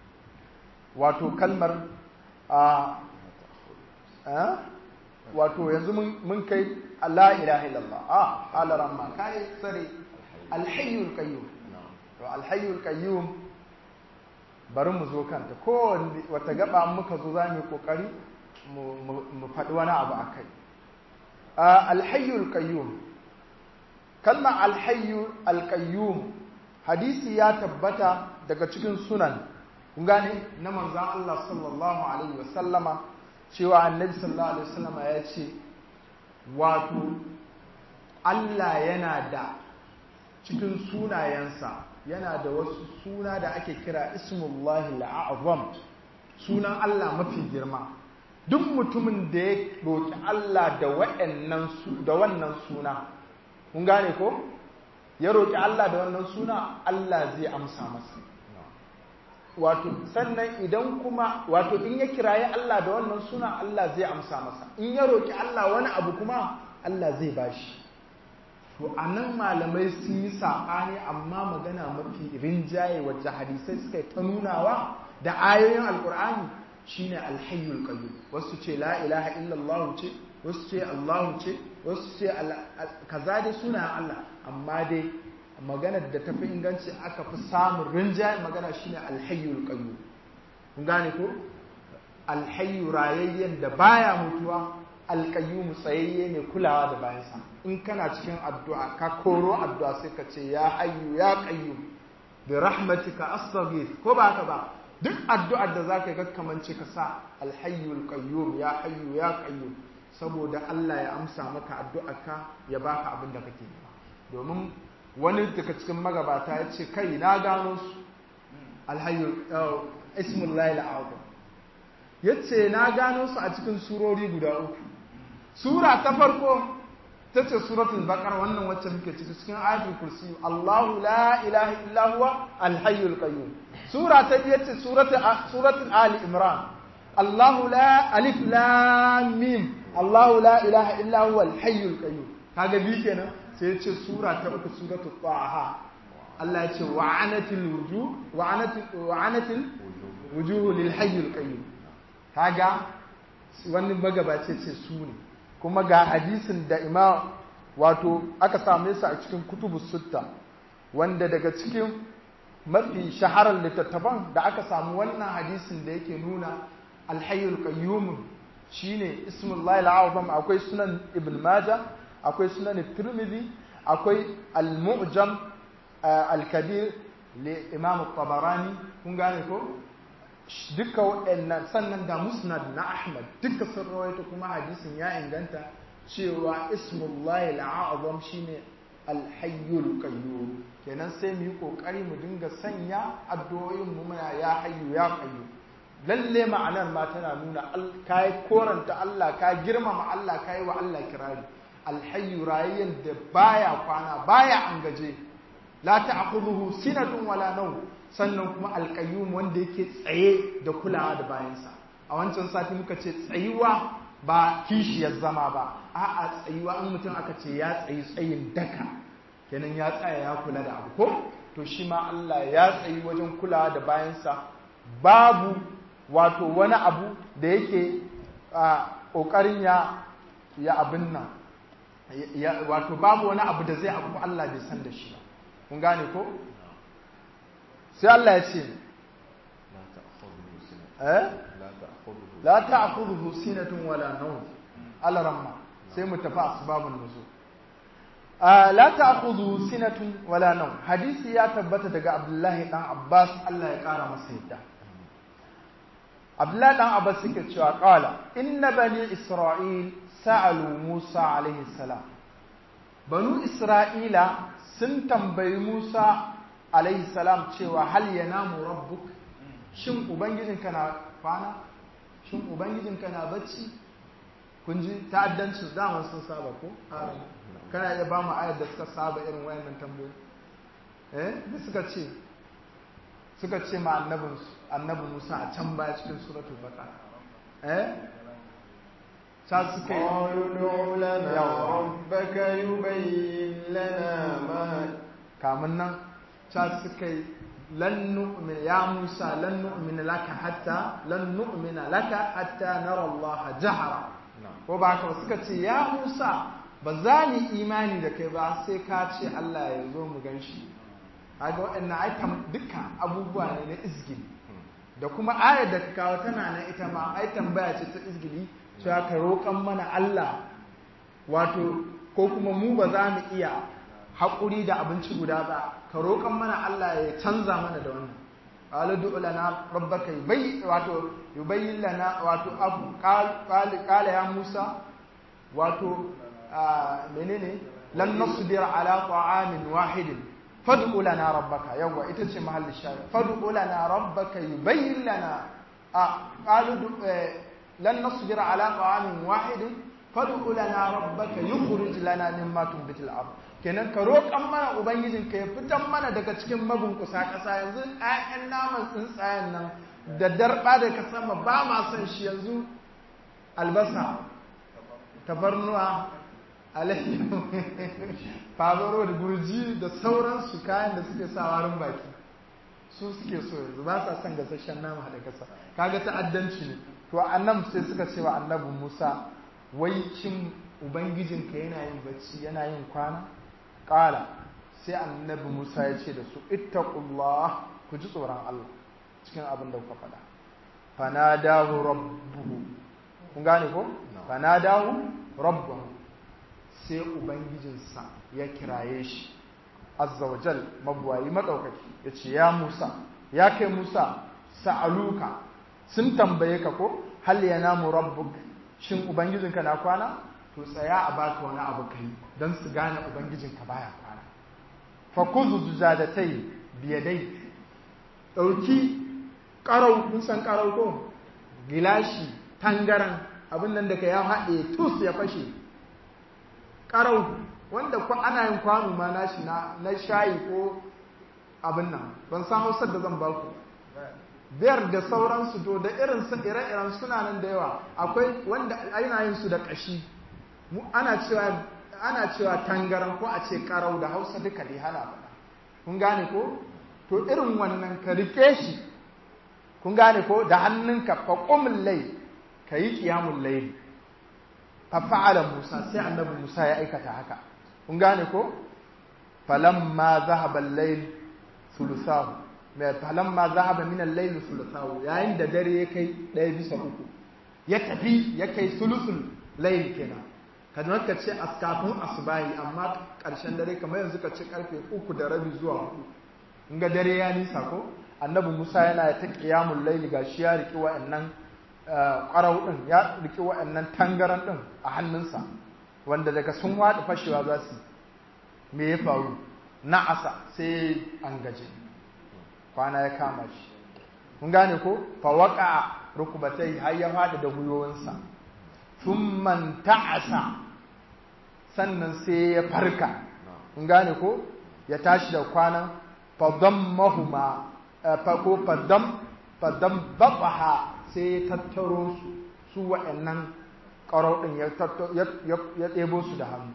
[SPEAKER 1] wato kalmar a wato yanzu mun kai la ilaha illallah a alaran ma kai tsare alhayyul qayyum to alhayyul qayyum bari mu zo kanta ko wata gaba muka zo za mu kokari mu faɗi wani abu akai alhayyul qayyum kalma alhayyu alqayyum hadisi ya tabbata daga cikin sunan kun gane na manzon Allah sallallahu alaihi wasallama cewa annabi sallallahu alaihi wasallama ya ce wato Allah yana da cikin sunayensa yana da wasu suna da ake kira ismullahi la'azam sunan Allah mafi girma duk mutumin da ya roƙi Allah da da wannan suna kun gane ko ya roƙi Allah da wannan suna Allah zai amsa masa wato sannan idan kuma wato in ya kiraye Allah da wannan suna Allah zai amsa masa in ya roƙi Allah wani abu kuma Allah zai bashi to a nan malamai sun yi saɓani amma magana mafi rinjaye wacce hadisai suka yi ta nunawa da ayoyin alkur'ani shine alhayyul qayyum wasu ce la ilaha illallah ce wasu ce allahu ce wasu ce kaza dai suna Allah amma dai maganar da tafi inganci aka fi samun rinjaye magana shine alhayyul qayyum kun gane ko alhayyu rayayyen da baya mutuwa alƙayyumu tsayayye ne kulawa da bayansa in kana cikin addu'a ka koro addu'a sai ka ce ya hayyu ya ƙayyum bi rahmatika astaghith ko ba haka ba duk addu'ar da zaka ga kamance ka sa alhayyul qayyum ya hayyu ya qayyum saboda Allah ya amsa maka addu'arka ya baka abin da kake nema domin wani daga cikin magabata ya ce kai na gano su alhayyul ismullahi al'azam yace na gano su a cikin surori guda uku sura ta farko ta ce suratul baqara wannan wacce muke ciki cikin ayatul kursi Allahu la ilaha illa huwa al-hayyul qayyum sura ta biyu ce suratul suratul ali imran Allahu la alif lam mim Allahu la ilaha illa huwa al-hayyul qayyum kaga bi kenan sai ya ce sura ta uku suratul taha Allah ya ce wa'anatil wujuh wa'anatil wa'anatil wujuh lil hayyul qayyum kaga wani magabace ce su ne kuma ga hadisin da imam wato aka same su a cikin kutubu sutta wanda daga cikin mafi shaharar littattafan da aka samu wannan hadisin da yake nuna alhayyul qayyum shine ismullahi al'azam akwai sunan ibn majah akwai sunan tirmidhi akwai al-mu'jam al-kabir li imam tabarani kun gane ko duka waɗannan sannan da musnad na ahmad duka sun rawaito kuma hadisin ya inganta cewa ismullahi al'azam shine alhayyul qayyum kenan sai mu yi kokari mu dinga sanya addu'o'in mu muna ya hayyu ya qayyum lalle ma'anar ma tana nuna kai koranta Allah ka girmama Allah kai wa Allah kirari alhayyu rayyan da baya kwana baya angaje la ta'khudhuhu sinatun wala nawm sannan kuma alƙayyum wanda yake tsaye da kulawa da bayansa a wancan sati muka ce tsayuwa ba kishiyar zama ba a'a tsayuwa an mutum aka ce ya tsayi tsayin daka kenan ya tsaya ya kula da abu ko to shi ma Allah ya tsayi wajen kulawa da bayansa babu wato wani abu da yake ƙoƙarin ya ya abin nan wato babu wani abu da zai abu Allah bai san da shi ba kun gane ko sai Allah ya ce la ta'khudhuhu sinatun wala nawm alaramma sai mu tafi asbabun nuzul la ta'khudhuhu sinatun wala nawm hadisi ya tabbata daga Abdullahi dan Abbas Allah ya kara masa yadda Abdullahi dan Abbas yake cewa qala inna bani Isra'il sa'alu Musa alaihi salam banu Isra'ila sun tambayi Musa alaihi salam cewa hal yanamu rabbuk shin ubangijinka na kwana shin ubangijinka na bacci kun ji ta'addanci zaman sun saba ko kana iya ba mu ayar da suka saba irin wayannan tambayoyi eh da suka ce suka ce ma annabin annabi Musa a can baya cikin suratul baqara eh ta suka yi
[SPEAKER 2] قالوا ادع لنا ربك يبين لنا ما
[SPEAKER 1] kamun nan ta suka yi lan nu'mina ya Musa lan nu'mina laka hatta lan nu'mina laka hatta nara Allah jahara ko ba haka ba suka ce ya Musa ba za ni imani da kai ba sai ka ce Allah ya zo mu ganshi kaga waɗannan ai dukkan abubuwa ne na izgili da kuma ayar da ka kawo tana nan ita ma ai tambaya ce ta izgili cewa ka roƙan mana Allah wato ko kuma mu ba za mu iya haƙuri da abinci guda ba ka roƙan mana Allah ya canza mana da wannan qala du'u lana rabbaka yubay wato yubayyin lana wato abu qala ya Musa wato menene lan nasbir ala ta'amin wahidin fad'u lana rabbaka yawa ita ce mahallin shayar fad'u lana rabbaka yubayyin lana qalu lan nasbir ala ta'amin wahidin fad'u lana rabbaka yukhrij lana mimma tunbitul ard kenan ka roƙan mana ubangijin ka ya fitan mana daga cikin mabunkusa ƙasa yanzu ƴaƴan naman tsuntsayen nan da darba da ka sama ba ma son shi yanzu albasa tafarnuwa alayyahu fabaro da gurji da sauransu kayan da suke sa warin baki su suke so yanzu ba sa son gasasshen nama da kasa kaga ta'addanci ne to annab sai suka ce wa annabi Musa wai shin ubangijinka yana yin bacci yana yin kwana qala sai annabi Musa ya ce da su ittaqullah ku ji tsoron Allah cikin abin da kuka faɗa fanadahu rabbuhu kun gane ko fanadahu rabbuhu sai ubangijinsa ya kiraye shi azza wa jal mabuwayi madaukaki yace ya Musa ya kai Musa sa'aluka sun tambaye ka ko hal yanamu rabbuk shin ubangijinka na kwana to tsaya a baka wani abu kai dan su gane ubangijinka baya kwana fa kuzu zujadatai biyadai dauki karau kun san karau ko gilashi tangaran abin nan da ka ya haɗe tus ya fashe karau wanda ana yin kwano ma nashi na na shayi ko abin nan ban san hausar da zan baku biyar da sauransu to da irin ire-iren suna nan da yawa akwai wanda ana yin su da ƙashi ana cewa ana cewa tangaran ko a ce karau da hausa duka dai hana faɗa kun gane ko to irin wannan ka rike shi kun gane ko da hannunka fa qumul layl kayi qiyamul layl fa fa'ala musa sai annabi musa ya aikata haka kun gane ko falamma dhahaba al-layl thuluthahu mai falamma dhahaba min al-layl thuluthahu yayin da dare ya kai ɗaya bisa uku ya tafi ya kai thuluthul layl kenan kada ka ce askafin asubahi amma ƙarshen dare kamar yanzu ka ce karfe uku da rabi zuwa hudu in ga dare ya nisa ko annabi musa yana ta qiyamul layl gashi ya riki wa'annan qarau din ya riki wa'annan tangaran din a hannunsa wanda daga sun wadi fashewa za su me ya faru na'asa sai an gaje kwana ya kama shi kun gane ko fa waqa rukubatai har ya fada da gwiwoyinsa thumma ta'asa sannan sai ya farka kun gane ko ya tashi da kwanan fadammahuma ko fadam fadam babaha sai ya tattaro su su wa'annan ƙarau ɗin ya ɗebo su da hannu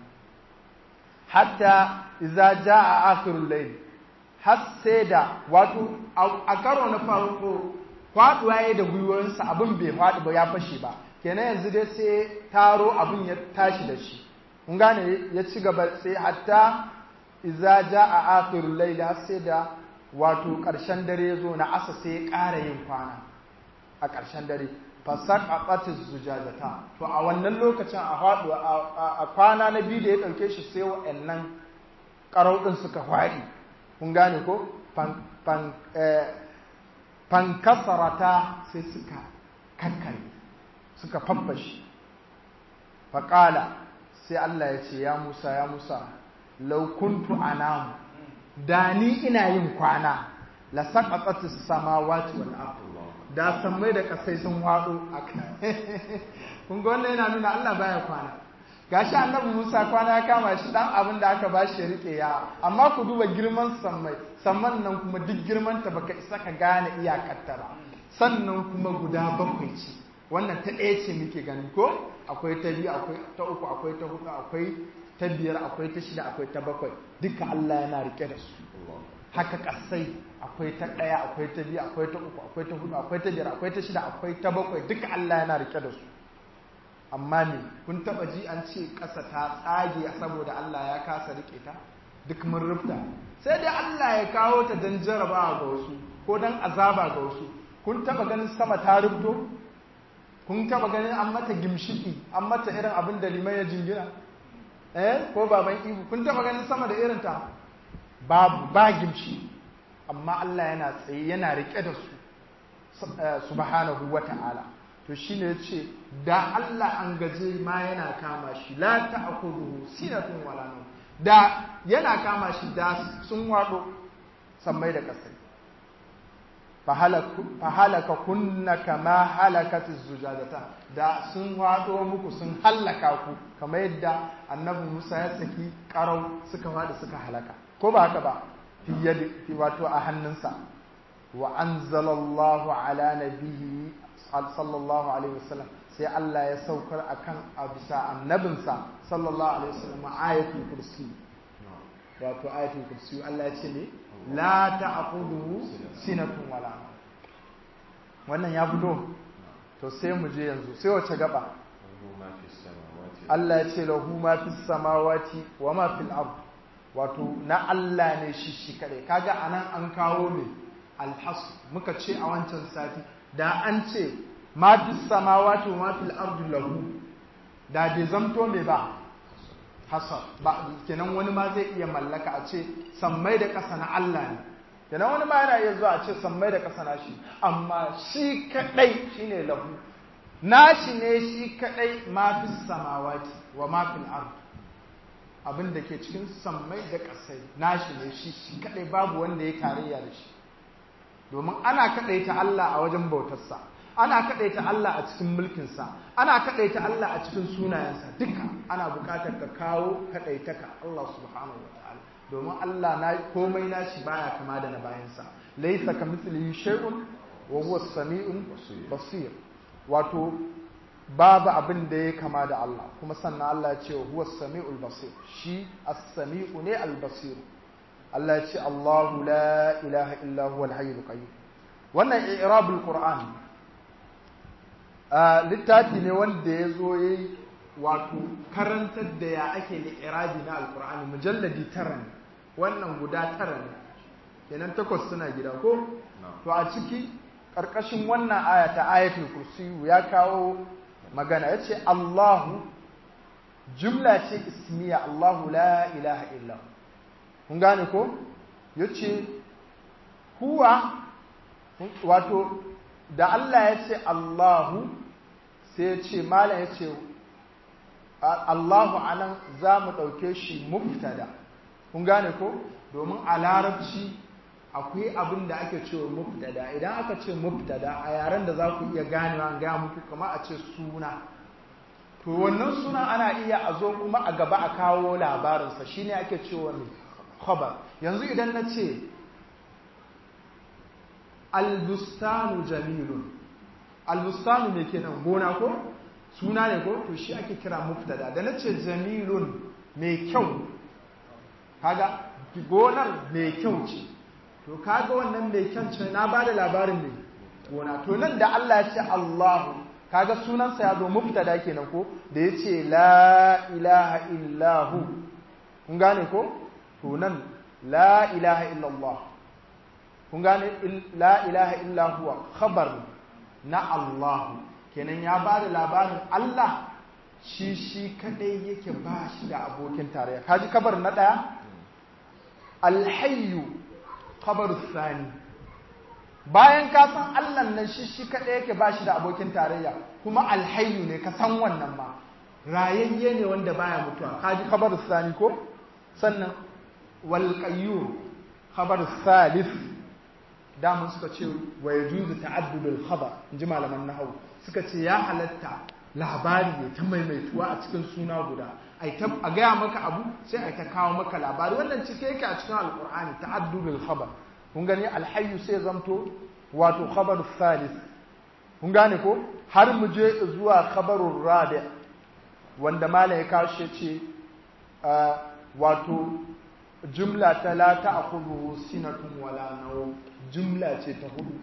[SPEAKER 1] hatta iza ja a akhirul layl har sai da wato a karo na farko faduwa ya da gwiwoyinsa abin bai faɗi ba ya fashe ba kenan yanzu dai sai taro abin ya tashi da shi kun gane ya ci gaba sai hatta iza ja a akhirul layl har sai da wato ƙarshen dare ya zo na asa sai ya ƙara yin kwana a ƙarshen dare fasak a ƙatis zujajata to a wannan lokacin a haɗu a kwana na biyu da ya ɗauke shi sai wa'annan ƙarauɗin suka faɗi kun gane ko fankasarata sai suka kankare suka faffashi faƙala sai Allah ya ce ya Musa ya Musa laukuntu anamu da ni ina yin kwana la saqatat samawati wal ard da sammai da kasai sun wado kun ga wannan yana nuna Allah baya kwana gashi annabi Musa kwana ya kama shi dan abin da aka bashi ya rike ya amma ku duba girman sammai samman nan kuma duk girman ta baka isa ka gane iyakarta ba sannan kuma guda bakwai ce wannan ta ɗaya ce muke gani ko akwai ta biyu akwai ta uku akwai ta hudu akwai ta biyar akwai ta shida akwai ta bakwai duka Allah yana rike da su haka kasai akwai ta ɗaya akwai ta biyu akwai ta uku akwai ta hudu akwai ta biyar akwai ta shida akwai ta bakwai duka Allah yana rike da su amma me kun taba ji an ce ƙasa ta tsage saboda Allah ya kasa rike ta duk mun rufta sai dai Allah ya kawo ta dan jarabawa ga wasu ko dan azaba ga wasu kun taba ganin sama ta rubto kun taba ganin an mata gimshiki an mata irin abin da liman ya jingina eh ko baban ibu kun taba ganin sama da irin ta babu ba gimshi amma Allah yana tsaye yana rike da su subhanahu wata'ala to shine yace da Allah an gaje ma yana kama shi la ta'khudhuhu sinatun wala nawm da yana kama shi da sun wado sammai da kasai fahalaka kunna kama halakatiz zujadata da sun wado muku sun hallaka ku kamar yadda annabi Musa ya saki karau suka wada suka halaka ko ba haka ba fi yadi fi wato a hannunsa wa anzalallahu ala nabiyyi sallallahu alaihi wasallam sai Allah ya saukar akan a bisa annabinsa sallallahu alaihi wasallam ayatul kursi wato ayatul kursi Allah ya ce ne la ta'khudhu sinatun wala wannan ya fito to sai mu je yanzu sai wace gaba Allah ya ce lahu ma fis samawati wa ma fil ard wato na Allah ne shi shi kare kaga anan an kawo ne alhas muka ce a wancan sati da an ce ma fis samawati wa ma fil ard lahu da bai zamto me ba hasar ba kenan wani ma zai iya mallaka a ce sammai da ƙasa na Allah ne kenan wani ma yana iya zuwa a ce sammai da ƙasa na shi amma shi kadai shine lahu nashi ne shi kadai ma fi samawati wa ma fil ard abin da ke cikin sammai da ƙasai nashi ne shi shi kadai babu wanda ya tarayya da shi domin ana kadaita Allah a wajen bautarsa ana kadaita Allah a cikin mulkinsa ana kadaita Allah a cikin sunayensa duka ana buƙatar ka kawo kadaitaka Allah subhanahu wataala domin Allah na komai nashi baya kama da na bayansa laysa kamithlihi shay'un wa huwa as-sami'ul basir wato babu abin da ya kama da Allah kuma sannan Allah ya ce huwa as-sami'ul basir shi as-sami'u ne al-basir Allah ya ce Allahu la ilaha illa huwa al-hayyul qayyum wannan i'rabul qur'an littafi ne wanda ya zo yayi wato karantar da ya ake da irabi na alqur'ani mujalladi tara ne wannan guda tara ne kenan takwas suna gida ko to a ciki ƙarƙashin wannan aya ta ayatul kursiyu ya kawo magana ya ce Allahu jumla ce ismiya Allahu la ilaha illa kun gane ko ya ce huwa wato da Allah ya ce Allahu sai ya ce malam ya ce Allahu anan za mu ɗauke shi muftada kun gane ko domin a larabci akwai abin da ake cewa mubtada idan aka ce mubtada a yaren da za ku iya ganewa ga muku kamar a ce suna to wannan suna ana iya a zo kuma a gaba a kawo labarinsa shine ake cewa ne khabar yanzu idan na ce albustanu jamilun albustanu ne kenan gona ko suna ne ko to shi ake kira mubtada da na ce jamilun mai kyau kaga gonar mai kyau ce to kaga wannan mai kyan ce na ba da labarin ne gona to nan da Allah ya ce Allahu kaga sunansa ya zo mubtada kenan ko da ya ce la ilaha illahu kun gane ko to nan la ilaha illallah kun gane la ilaha illahu khabar na Allahu kenan ya ba da labarin Allah shi shi kadai yake ba shi da abokin tarayya kaji kabar na daya alhayyu khabaru sani bayan ka san Allah nan shi shi kaɗai yake ba shi da abokin tarayya kuma alhayyu ne ka san wannan ma rayayye ne wanda baya mutuwa kaji khabaru sani ko sannan wal qayyum khabaru salis damun suka ce wa yajuzu ta'addudul khabar inji malaman nahwu suka ce ya halatta labari ne ta maimaituwa a cikin suna guda a gaya maka abu sai a ta kawo maka labari wannan cike yake a cikin alkur'ani ta'addudul khabar kun gani alhayyu sai zamto wato khabar salis kun gane ko har mu je zuwa khabarur rabi wanda malam ya kawo shi ce wato jumla ta la ta'khudhu sinatun wala nawm jumla ce ta hudu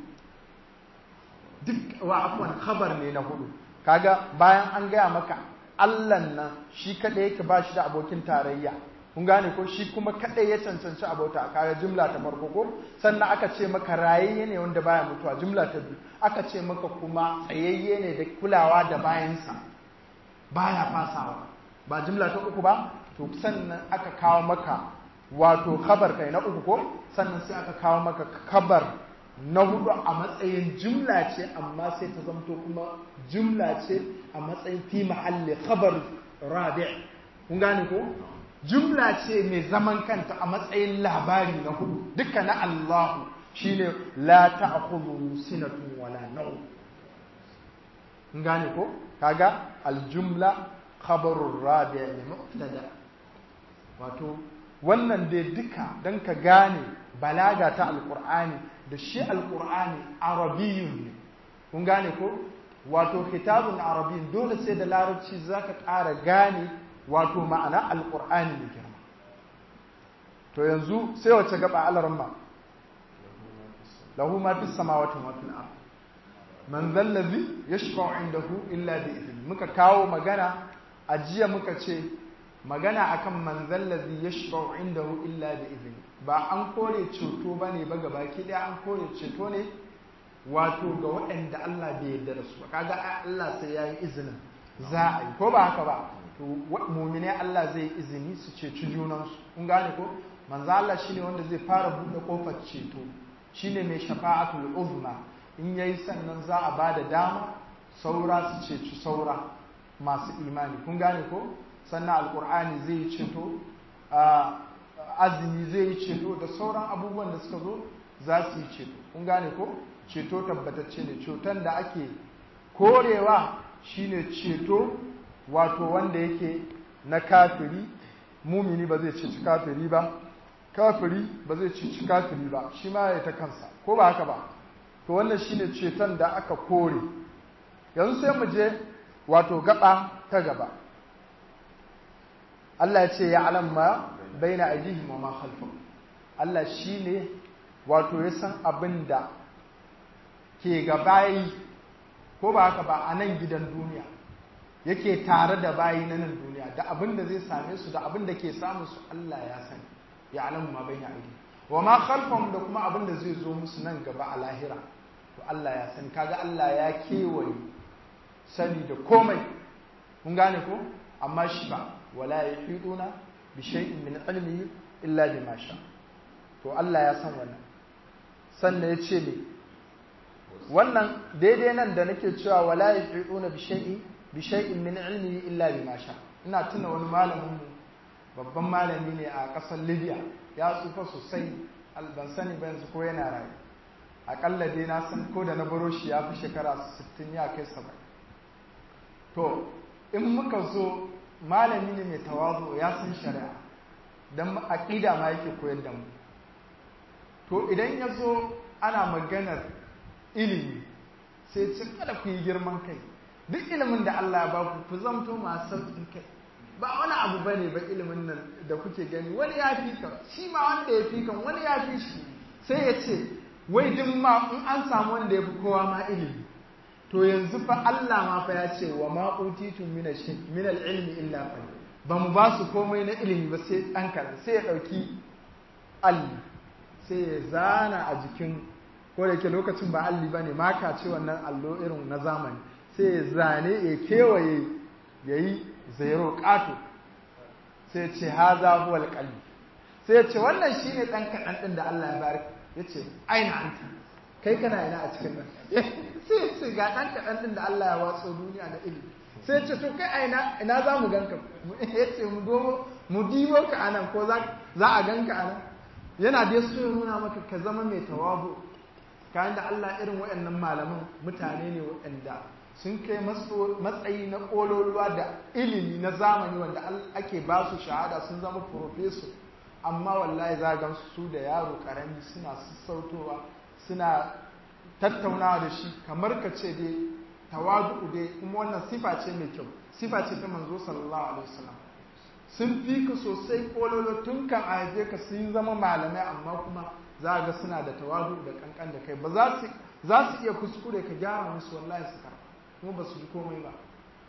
[SPEAKER 1] duk wa afwan khabar ne na hudu kaga bayan an gaya maka Allahn nan shi kaɗai yake ba shi da abokin tarayya kun gane ko shi kuma kaɗai ya cancanci abota kaga jumla ta farko ko sannan aka ce maka rayayye ne wanda baya mutuwa jumla ta biyu aka ce maka kuma tsayayye ne da kulawa da bayansa baya fasawa ba jumla ta uku ba to sannan aka kawo maka wato kabar kai na uku ko sannan sai aka kawo maka kabar na hudu a matsayin jumla ce amma sai ta zamto kuma jumla ce a matsayin fi mahalli khabar rabi kun gane ko jumla ce mai zaman kanta a matsayin labari na hudu duka na Allahu shine la ta'khudhu sinatun wala nawm kun gane ko kaga aljumla khabarur rabi ne mubtada wato wannan dai duka dan ka gane balaga ta alqur'ani da shi alƙur'ani arabiyun ne kun gane ko wato kitabun arabiyun dole sai da larabci za ka ƙara gane wato ma'ana alƙur'ani mai girma to yanzu sai wace gaba alaramma lahu ma fi samawati wa fil ard man zallazi yashfa'u indahu illa bi idhni muka kawo magana a jiya muka ce magana akan man zallazi yashfa'u indahu illa bi idhni ba an kore ceto ba ne ba gabaki ɗaya an kore ceto ne wato ga waɗanda Allah bai yarda da su ba kaga Allah sai ya yi izinin za a yi ko ba haka ba to mumine Allah zai izini su ceci junansu kun gane ko manzo Allah shine wanda zai fara buɗe kofar ceto shine mai shafa'atul uzma in yayi sannan za a bada dama saura su ceci saura masu imani kun gane ko sannan alkur'ani zai yi ceto azumi zai yi ceto da sauran abubuwan da suka zo za su yi ceto kun gane ko ceto tabbatacce ne ceton da ake korewa shine ceto wato wanda yake na kafiri mumini ba zai ceci kafiri ba kafiri ba zai ceci kafiri ba shi ma ya ta kansa ko ba haka ba to wannan shine ceton da aka kore yanzu sai mu je wato gaba ta gaba Allah ya ce ya alam ma baina aidihim wa ma khalfahum Allah shine wato ya san abin da ke gabayi ko ba haka ba a nan gidan duniya yake tare da bayi na nan duniya da abin da zai same su da abin da ke samu su Allah ya sani ya alam ma baina aidihim wa ma khalfahum da kuma abin da zai zo musu nan gaba a lahira to Allah ya sani kaga Allah ya kewaye sani da komai mun gane ko amma shi ba wala yahiduna bi shay'in min ilmihi illa bima sha to Allah ya san wannan sannan ya ce ne wannan daidai nan da nake cewa wala yahiduna bi shay'in bi shay'in min ilmihi illa bima sha ina tuna wani malamin mu babban malami ne a ƙasar Libya ya tsufa sosai ban sani ba yanzu ko yana rayu akalla dai na san ko da na baro shi ya fi shekara 60 ya kai 70 to in muka zo malami ne mai tawazu ya san shari'a don aƙida ma yake koyar da mu to idan ya zo ana maganar ilimi sai ce kada ku yi girman kai duk ilimin da Allah ya ba ku ku zamto masu sauƙin kai ba wani abu ba ne ba ilimin nan da kuke gani wani ya fi ka shi ma wanda ya fi kan wani ya fi shi sai ya ce wai duk ma in an samu wanda ya fi kowa ma ilimi to yanzu fa Allah ma fa ya ce wa ma utitu min al-ilmi illa qalil ba mu ba su komai na ilimi ba sai dan karan sai ya dauki alli sai ya zana a jikin ko da yake lokacin ba alli bane maka ce wannan allo irin na zamani sai ya zane ya kewaye yayi zairo qato sai ya ce haza huwa al sai ya ce wannan shine dan kadan din da Allah ya bari yace aina anta kai kana ina a cikin nan sai ce ga ɗan kaɗan ɗin da Allah ya watso duniya na ilimi sai ce to kai a ina ina za mu ganka ya ce mu domo mu dibo ka a nan ko za a ganka a nan yana da so ya nuna maka ka zama mai tawabu kayan da Allah irin waɗannan malaman mutane ne waɗanda sun kai matsayi na ƙololuwa da ilimi na zamani wanda ake ba su shahada sun zama profeso amma wallahi za gan su da yaro ƙarami suna sassautowa suna tattaunawa da shi kamar ka ce dai tawadu dai kuma wannan sifa ce mai kyau sifa ce ta manzo sallallahu alaihi wasallam sun fi ka sosai kololo tun kan a haife ka sun zama malamai amma kuma za ga suna da tawadu da kankan da kai ba za su za su iya kuskure ka gyara musu wallahi su karba kuma ba su ji komai ba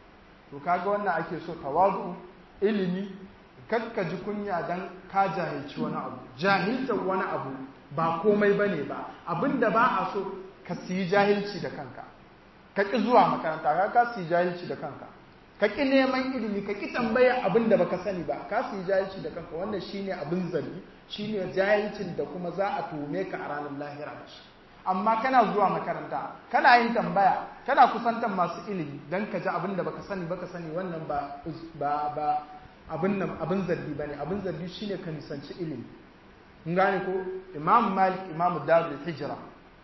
[SPEAKER 1] to kaga wannan ake so tawadu ilimi kakka ji kunya dan ka jahilci wani abu jahiltar wani abu ba komai bane ba abinda ba a so ka siyi jahilci da kanka ka ƙi zuwa makaranta ka ka siyi jahilci da kanka ka ƙi neman ilimi ka ƙi tambaya abin da baka sani ba ka siyi jahilci da kanka wannan shine abin zargi shine jahilcin da kuma za a tuhume ka a ranar lahira da shi amma kana zuwa makaranta kana yin tambaya kana kusantar masu ilimi dan ka ji abin da baka sani baka sani wannan ba ba ba abin nan abin zargi bane abin zargi shine ka nisanci ilimi kun gane ko imam malik imam darul hijra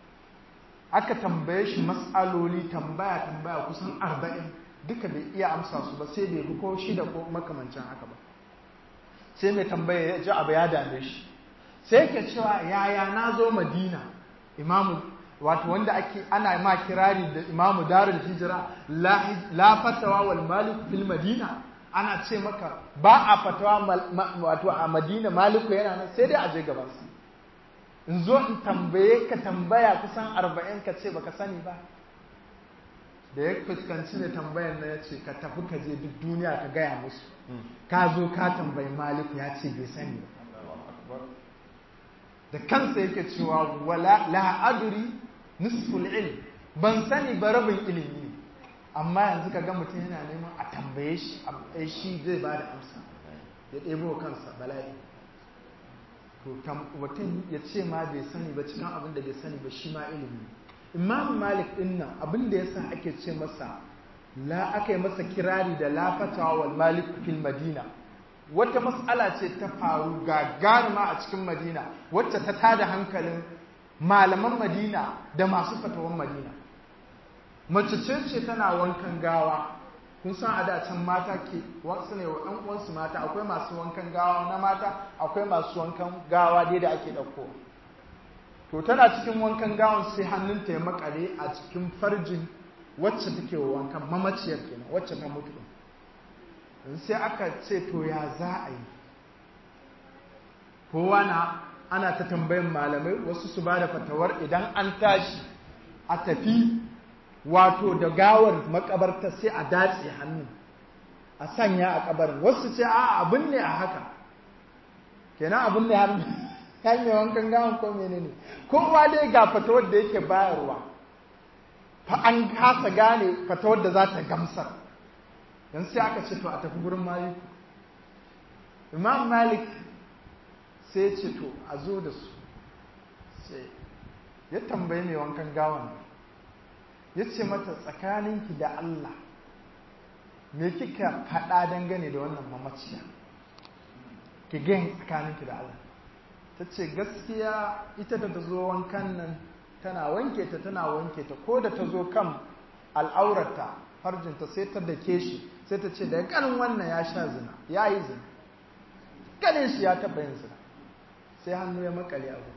[SPEAKER 1] aka tambaye shi matsaloli tambaya tambaya kusan arba'in duka bai iya amsa su ba sai bai bi ko shida ko makamancin haka ba sai mai tambaya ya ji abu ya dame shi sai yake cewa yaya na zo madina imamu wato wanda ake ana ma kirari da imamu darul hijira la fatawa wal malik fil madina ana ce maka ba a fatawa wato a madina maliku yana nan sai dai a je gabansa in zo in tambaye ka tambaya kusan arba'in ka ce baka sani ba da ya fuskanci ne tambayan na ya ce ka tafi ka je duk duniya ka gaya musu ka zo ka tambayi maliku ya ce bai sani ba da kansa yake cewa wala la adri nisful ilm ban sani ba rabin ilimi ne amma yanzu ka ga mutum yana neman a tambaye shi a shi zai ba da amsa ya ɗebo kansa bala'i to mutum ya ce ma bai sani ba cikin abin da bai sani ba shi ma ilimi imam malik din nan abin da yasa ake ce masa la aka yi masa kirari da lafatawa wal malik fil madina wata matsala ce ta faru gagarima a cikin madina wacce ta tada hankalin malaman madina da masu fatawan madina mace ce ce tana wankan gawa kun san a da can mata ke wasu ne wa ɗan uwansu mata akwai masu wankan gawa na mata akwai masu wankan gawa dai da ake ɗauko to tana cikin wankan gawan sai hannunta ya makale a cikin farjin wacce take wa wankan mamaciyar kenan wacce ta mutu sai aka ce to ya za a yi kowa na ana ta tambayin malamai wasu su ba da fatawar idan an tashi a tafi wato da gawar makabarta sai a datse hannu a sanya a kabarin wasu ce a abin ne a haka kenan abin ne har kai mai wankan gawan ko menene kowa dai ga fatawar da yake bayarwa fa an kasa gane fatawar da za ta gamsar dan sai aka ce to a tafi gurin malik imam malik sai ya ce to a zo da su sai ya tambayi mai wankan gawan ya ce mata tsakaninki da Allah me kika faɗa dangane da wannan mamaciya ki gani tsakaninki da Allah ta ce gaskiya ita da ta zo wankan nan tana wanke ta tana wanke ta ko da ta zo kan al'aurarta harjinta sai ta dake shi sai ta ce daga ganin wannan ya sha zina ya yi zina ganin shi ya taɓa yin zina sai hannu ya makale abu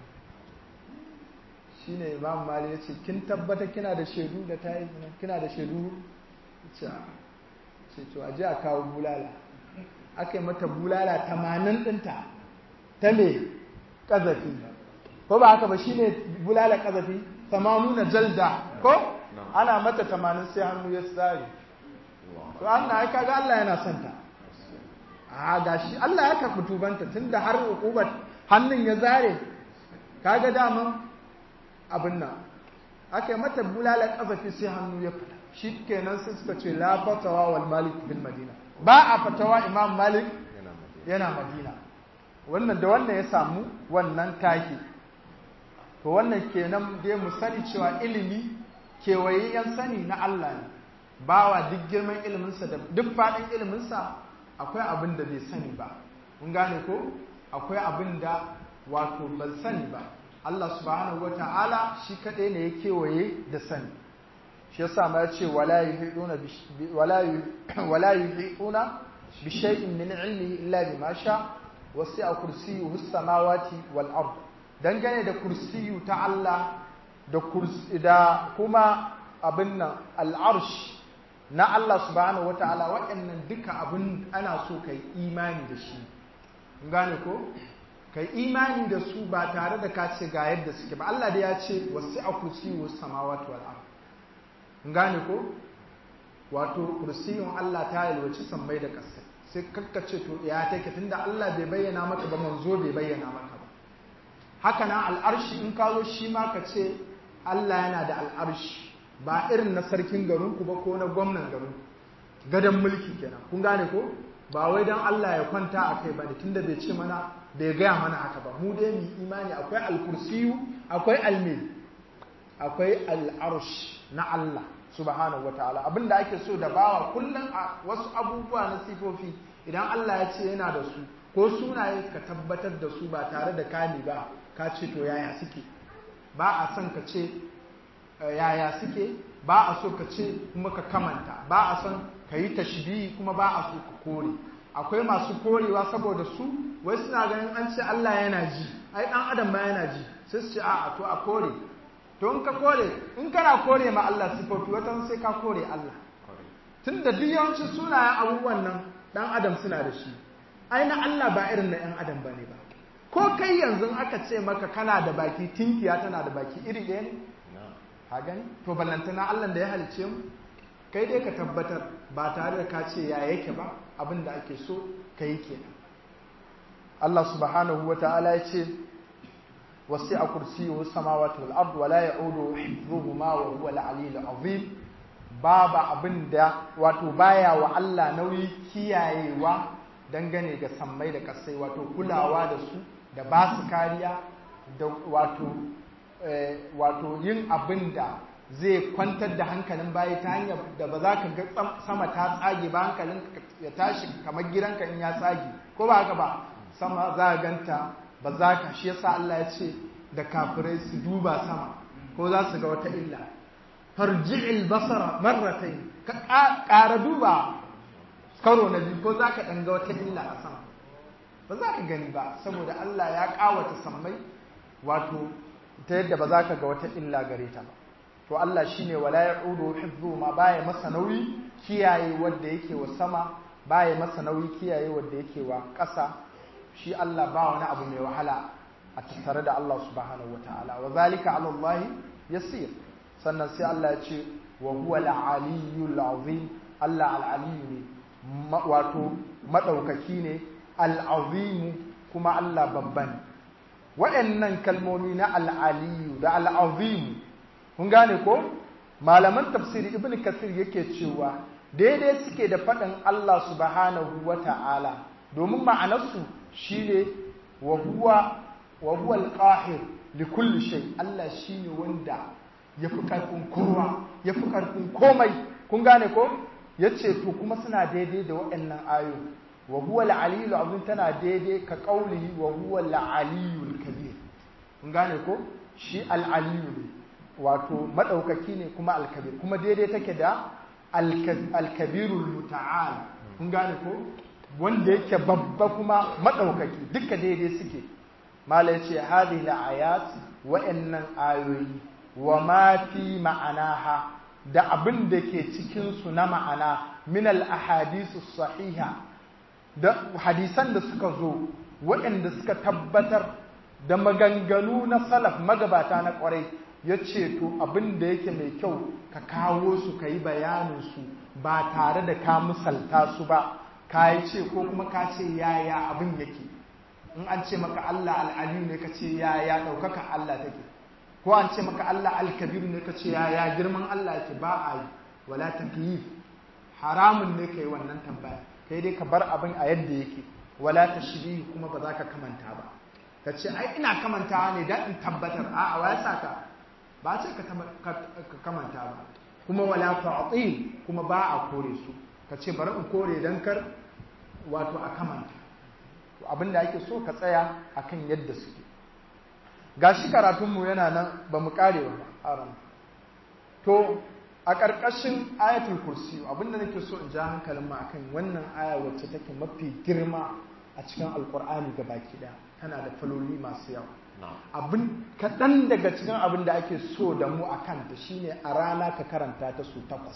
[SPEAKER 1] shi ne imam mali ya ce kin tabbata kina da shaidu da ta yi zina kina da shaidu ce to aje a kawo bulala aka yi mata bulala tamanin ɗinta ta me ƙazafi ko ba haka ba shi ne bulala ƙazafi tamanuna jalda ko ana mata tamanin sai hannu ya tsari to Allah ya kaga Allah yana son ta a gashi Allah ya karɓi tubanta tunda har hukubar hannun ya zare kaga daman abin nan aka yi mata bulala ƙazafi sai hannu ya fita shi kenan sai suka ce la fatawa wal malik bil madina ba a fatawa imam malik yana madina wannan da wannan ya samu wannan taki to wannan kenan dai mu sani cewa ilimi kewayayyen sani na Allah ne bawa duk girman iliminsa da duk faɗin iliminsa akwai abin da bai sani ba mun gane ko akwai abin da wato ban sani ba Allah subhanahu wata'ala shi kaɗai ne ya kewaye da sani shi yasa ma ya ce wala yuhiduna wala yuhiduna bi shay'in min ilmihi illa bima sha wasi'a kursiyyuhu as-samawati wal ard dangane da kursiyu ta Allah da kursi da kuma abin nan al'arsh na Allah subhanahu wata'ala waɗannan duka abin ana so kai imani da shi gane ko kai imani da su ba tare da ka ce ga yadda suke ba Allah da ya ce wasi'a kursiyu as-samawati wal ard gane ko wato kursiyun Allah ta yalwaci sammai da ƙasa sai kakkace to ya take tunda Allah bai bayyana maka ba manzo bai bayyana maka ba haka na al'arshi in ka zo shi ma ka ce Allah yana da al'arshi ba irin na sarkin garinku ba ko na gwamnan garinku gadon mulki kenan kun gane ko ba wai don Allah ya kwanta a kai ba ne tunda bai ce mana bai gaya mana haka ba mu dai mu imani akwai alkursiyu akwai almil akwai al'arsh na Allah subhanahu wataala abinda ake so da bawa kullum a wasu abubuwa na sifofi idan Allah ya ce yana da su ko sunaye ka tabbatar da su ba tare da kani ba ka ce to yaya suke ba a son ka ce yaya suke ba a so ka ce kuma ka kamanta ba a son ka yi tashbihi kuma ba a so ka kore akwai masu korewa saboda su wai suna ganin an ce Allah yana ji ai dan adam ma yana ji sai su ce a'a to a kore to in ka kore in kana kore ma Allah sifofi wata sai ka kore Allah tunda duk yawancin sunayen abubuwan nan dan adam suna da shi ai na Allah ba irin na yan adam bane ba ko kai yanzu aka ce maka kana da baki tinkiya tana da baki iri ɗaya ne ka gani to ballantana Allah da ya halice mu kai dai ka tabbatar ba tare da ka ce ya yake ba abin da ake so ka yi kenan Allah subhanahu wa ta'ala ya ce wasi'a kursiyuhu samawati wal ard wa la ya'udu hifdhuhuma wa huwa al-'aliyyul 'azim babu abin da wato baya wa Allah nauyi kiyayewa dangane ga sammai da kasai wato kulawa da su da ba su kariya da wato wato yin abin da zai kwantar da hankalin bayi ta hanyar da ba za ka ga sama ta tsage ba hankalin ya tashi kamar gidanka in ya tsage ko ba haka ba sama za ka ganta ba za ka shi yasa Allah ya ce da kafirai su duba sama ko za su ga wata illa farji'il basara marratayn ka ƙara duba karo na biyu ko za ka ɗan ga wata illa a sama ba za ka gani ba saboda Allah ya ƙawata sammai wato ta yadda ba za ka ga wata illa gare ta ba to Allah shine wala ya'udu hifzu ma baya masa nauyi kiyaye wanda yake wa sama baya masa nauyi kiyaye wanda yake wa ƙasa shi Allah ba wani abu mai wahala a tattare da Allah subhanahu wataala wa zalika ala Allah yasir sannan sai Allah ya ce wa huwa al-aliyyul azim Allah al-aliyyu ne wato madaukaki ne al-azim kuma Allah babban waɗannan kalmomi na al-aliyyu da al-azim kun gane ko malaman tafsiri ibn kasir yake cewa daidai suke da faɗin Allah subhanahu wa ta'ala domin ma'anarsu shine wa huwa wa huwa al-qahir li kulli shay Allah shine wanda yafi karfin kowa yafi karfin komai kun gane ko yace to kuma suna daidai da waɗannan ayo wa huwa al-aliyyul azim tana daidai ka qaulihi wa huwa al-aliyyul kabir kun gane ko shi al-aliyyu ne wato maɗaukaki ne kuma alkabir kuma daidai take da alkabirul muta'al kun gane ko wanda yake babba kuma maɗaukaki duka daidai suke mala yace hadhihi ayat wa'annan ayoyi wa ma fi ma'anaha da abin da ke cikin su na ma'ana min al ahadisu sahiha da hadisan da suka zo waɗanda suka tabbatar da maganganu na salaf magabata na ƙwarai ya ce to abin da yake mai kyau ka kawo su ka yi bayaninsu ba tare da ka misalta su ba ka yi ce ko kuma ka ce yaya abin yake in an ce maka Allah al'aliyu ne ka ce yaya ɗaukaka Allah take ko an ce maka Allah alkabiru ne ka ce yaya girman Allah yake ba a yi wala takyif haramun ne ka yi wannan tambaya kai dai ka bar abin a yadda yake wala tashbihi kuma ba za ka kamanta ba ka ce ai ina kamantawa ne dan in tabbatar a'a wa ya saka ba ce ka kamanta ba kuma wala ta'til kuma ba a kore su ka ce bari in kore dan kar wato a kamanta to abinda ake so ka tsaya akan yadda suke gashi karatunmu yana nan ba mu kare ba haram to a ƙarƙashin ayatul kursi abinda nake so in ja hankalin mu akan wannan aya wacce take mafi girma a cikin alkur'ani ga baki ɗaya tana da faloli masu yawa abin kaɗan daga cikin abin da ake so da mu a kanta shine a rana ka karanta ta su takwas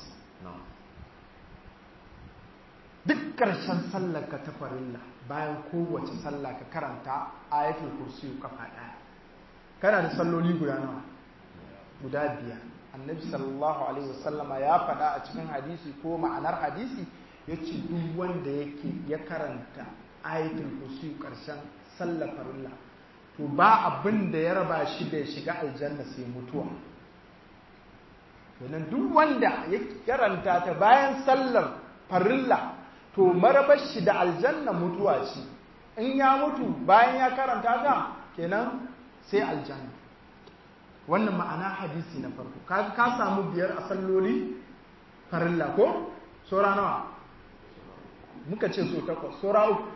[SPEAKER 1] duk ƙarshen sallar ka ta farilla bayan kowace sallah ka karanta ayatul kursi kafa ɗaya kana da salloli guda nawa guda biyar annabi sallallahu alaihi wasallama ya faɗa a cikin hadisi ko ma'anar hadisi ya ce duk wanda yake ya karanta ayatul kursi ƙarshen sallar farilla to ba abin da ya raba shi da ya shiga aljanna sai mutuwa kenan duk wanda ya karanta ta bayan sallar farilla to marabar shi da aljanna mutuwa ce in ya mutu bayan ya karanta ta kenan sai aljanna wannan ma'ana hadisi na farko ka ka samu biyar a salloli farilla ko sora nawa muka ce so takwas sora uku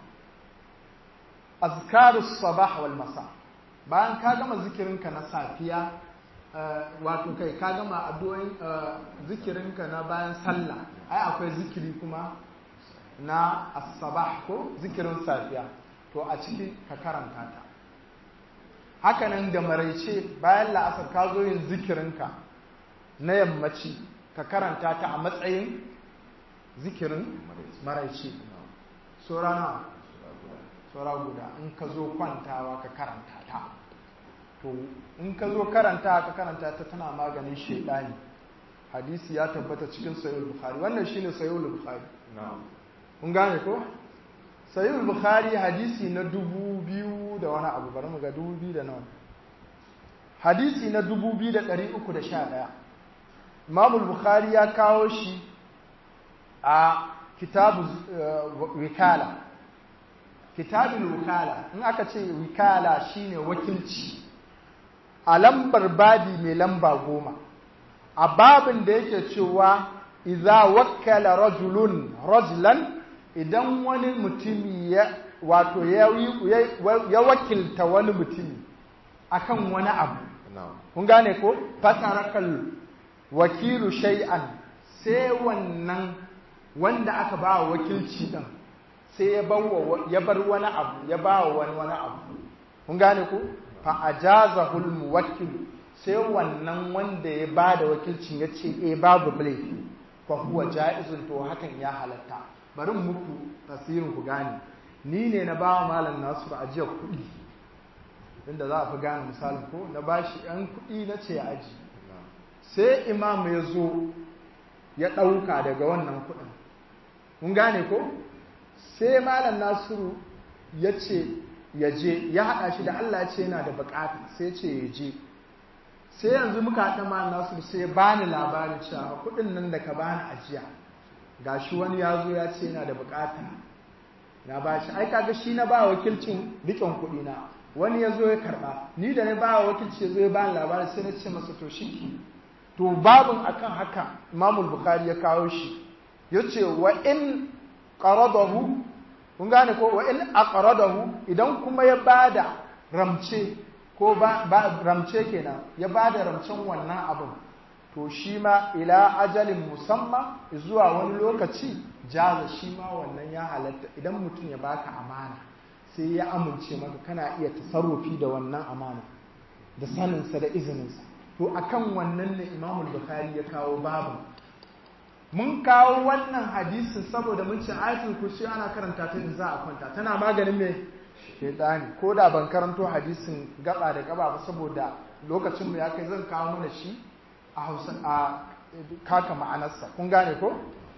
[SPEAKER 1] azkarus sabah wal masa bayan ka gama zikirinka na safiya wato kai ka gama addu'o'in zikirinka na bayan sallah ai akwai zikiri kuma na as-sabah ko zikirin safiya to a ciki ka karanta ta hakanan da maraice bayan la'asar ka zo yin zikirinka na yammaci ka karanta ta a matsayin zikirin maraice so rana saura guda in ka zo kwantawa ka karanta ta to in ka zo karanta ka karanta ta tana maganin shaidani hadisi ya tabbata cikin sayyid bukhari wannan shine sayyid bukhari kun gane ko sayyid bukhari hadisi na dubu biyu da wani abu bari mu ga dubu biyu da nawa hadisi na dubu biyu da ɗari uku da sha ɗaya imam bukhari ya kawo shi a kitabu wikala kitabul wikala in aka ce wikala shine wakilci a lambar babi mai lamba goma a babin da yake cewa iza wakkala rajulun rajulan idan wani mutumi ya wato ya wakilta wani mutumi akan wani abu kun gane ko fatarakal wakilu shay'an sai wannan wanda aka ba wa wakilci din sai ya bar wani abu ya ba wa wani wani abu kun gane ko fa ajazahul muwakkil sai wannan wanda ya ba da wakilcin ya ce eh babu laifi fa huwa jaizun to hakan ya halatta bari muku tasirin ku gane ni ne na ba malam Nasiru ajiyar kuɗi inda za a fi gane misalin ko na bashi yan kuɗi na ce aji sai imam ya zo ya ɗauka daga wannan kuɗin mun gane ko sai malam Nasiru ya ce ya je ya haɗa shi da Allah ce yana da buƙata sai ce ya je sai yanzu muka haɗa ma nasu sai bani labari cewa kuɗin nan da ka bani ajiya ga shi wani ya zo ya ce yana da buƙata na ba shi ai kaga shi na ba wakilcin riƙon kuɗi na wani ya zo ya karɓa ni da na ba wakilci ya zo ya bani labari sai na ce masa to shi to babin akan haka imamul bukhari ya kawo shi ya ce wa in qaradahu kun gane ko wa in aqradahu idan kuma ya bada ramce ko ba, ramce kenan ya bada ramcen wannan abin to shi ma ila ajalin musamman zuwa wani lokaci jaza shi ma wannan ya halatta idan mutum ya baka amana sai ya amince maka kana iya tasarrufi da wannan amana da saninsa da izininsa to akan wannan ne imamul bukhari ya kawo babu mun kawo wannan hadisin saboda mun ce ayatul kursi ana karanta ta in za a kwanta tana maganin me shedani ko da ban karanto hadisin gaba da gaba ba saboda lokacin mu ya kai zan kawo mana shi a Hausa a kaka ma'anarsa kun gane ko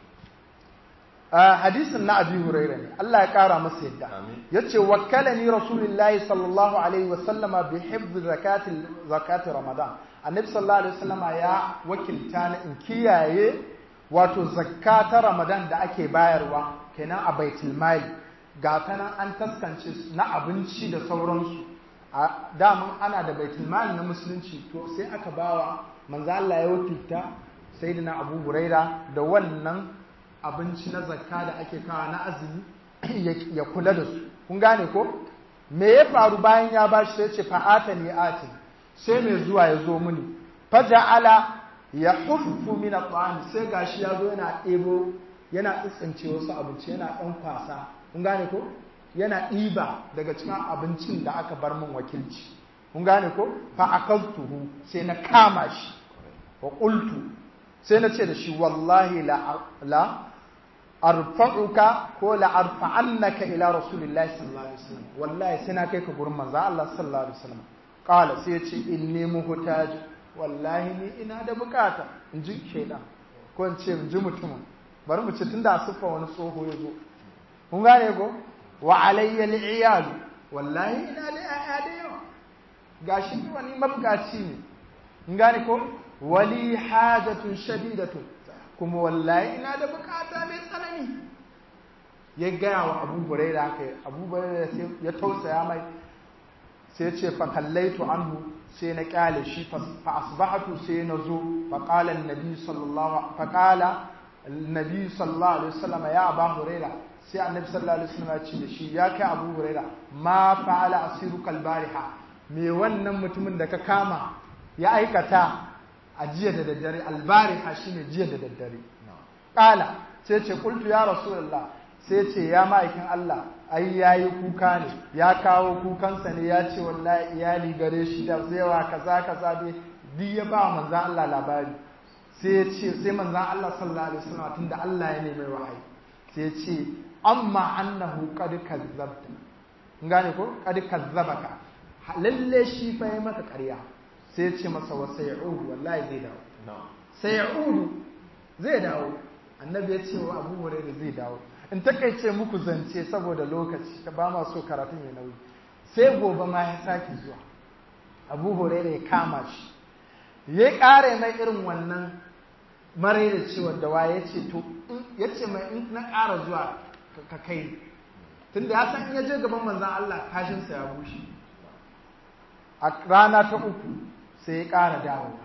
[SPEAKER 1] hadisin na Abi Hurairah ne Allah ya kara masa yadda yace wakkalani rasulullahi sallallahu alaihi wasallama bi hifz zakati zakati ramadan annabi sallallahu alaihi wasallama ya wakilta ni in kiyaye wato zakka ta ramadan da ake bayarwa kenan a baitul mali ga ta nan an taskance na abinci da sauransu a daman ana da baitul mali na musulunci to sai aka bawa manzo Allah ya wakilta sayyidina Abu Huraira da wannan abinci na zakka da ake kawa na azumi ya kula da su kun gane ko me ya faru bayan ya bashi sai ce fa'ata ni ati sai mai zuwa ya zo mini faja'ala ya huffu min at sai gashi ya zo yana ɗebo yana tsitsince wasu abinci yana ɗan kwasa kun gane ko yana ɗiba daga cikin abincin da aka bar min wakilci kun gane ko fa akaltuhu sai na kama shi wa qultu sai na ce da shi wallahi la la arfa'uka ko la arfa'annaka ila rasulillahi sallallahu alaihi wasallam wallahi sai na kai ka gurin manzo Allah sallallahu alaihi wasallam qala sai ya ce inni muhtaj wallahi ni ina da bukata in ji shaidan ko in ce in ji mutumin bari mu ce tun da siffa wani tsoho ya zo kun gane ko wa alayya al'iyal wallahi ina da yaya da yawa gashi ni wani mabukaci ne kun gane ko wali hajatun shadidatun kuma wallahi ina da bukata mai tsanani ya gaya wa abu huraira haka abu huraira ya tausaya mai sai ce fa kallaitu anhu sai na kyale shi fa asbahatu sai na zo fa qala annabi sallallahu fa qala annabi sallallahu alaihi wasallam ya abu huraira sai annabi sallallahu alaihi wasallam ya ce da shi ya kai abu huraira ma fa'ala asiruka albariha me wannan mutumin da ka kama ya aikata a jiya da daddare albariha shine jiya da daddare qala sai ce qultu ya rasulullah sai ce ya ma'aikin Allah ai yayi kuka ne ya kawo kukansa ne ya ce wallahi iyali gare shi da zaiwa kaza kaza dai duk ya ba manzon Allah labari sai ya ce sai manzon Allah sallallahu alaihi wasallam tunda Allah ya nemi wahayi sai ya ce amma annahu qad kazzabta gane ko qad kazzabaka lalle shi fa yayi maka ƙarya sai ya ce masa wa sayudu wallahi zai dawo sayudu zai dawo annabi ya ce wa Abu Hurairah zai dawo in takaice muku zance saboda lokaci ta ba ma so karatun ya nauyi sai gobe ma ya sake zuwa abu huraira ya kama shi ya ƙare mai irin wannan mare da cewa da waye ya ce to ya ce mai in na ƙara zuwa ka kai tunda ya san ya je gaban manzan Allah kashinsa ya bushe a rana ta uku sai ya ƙara dawowa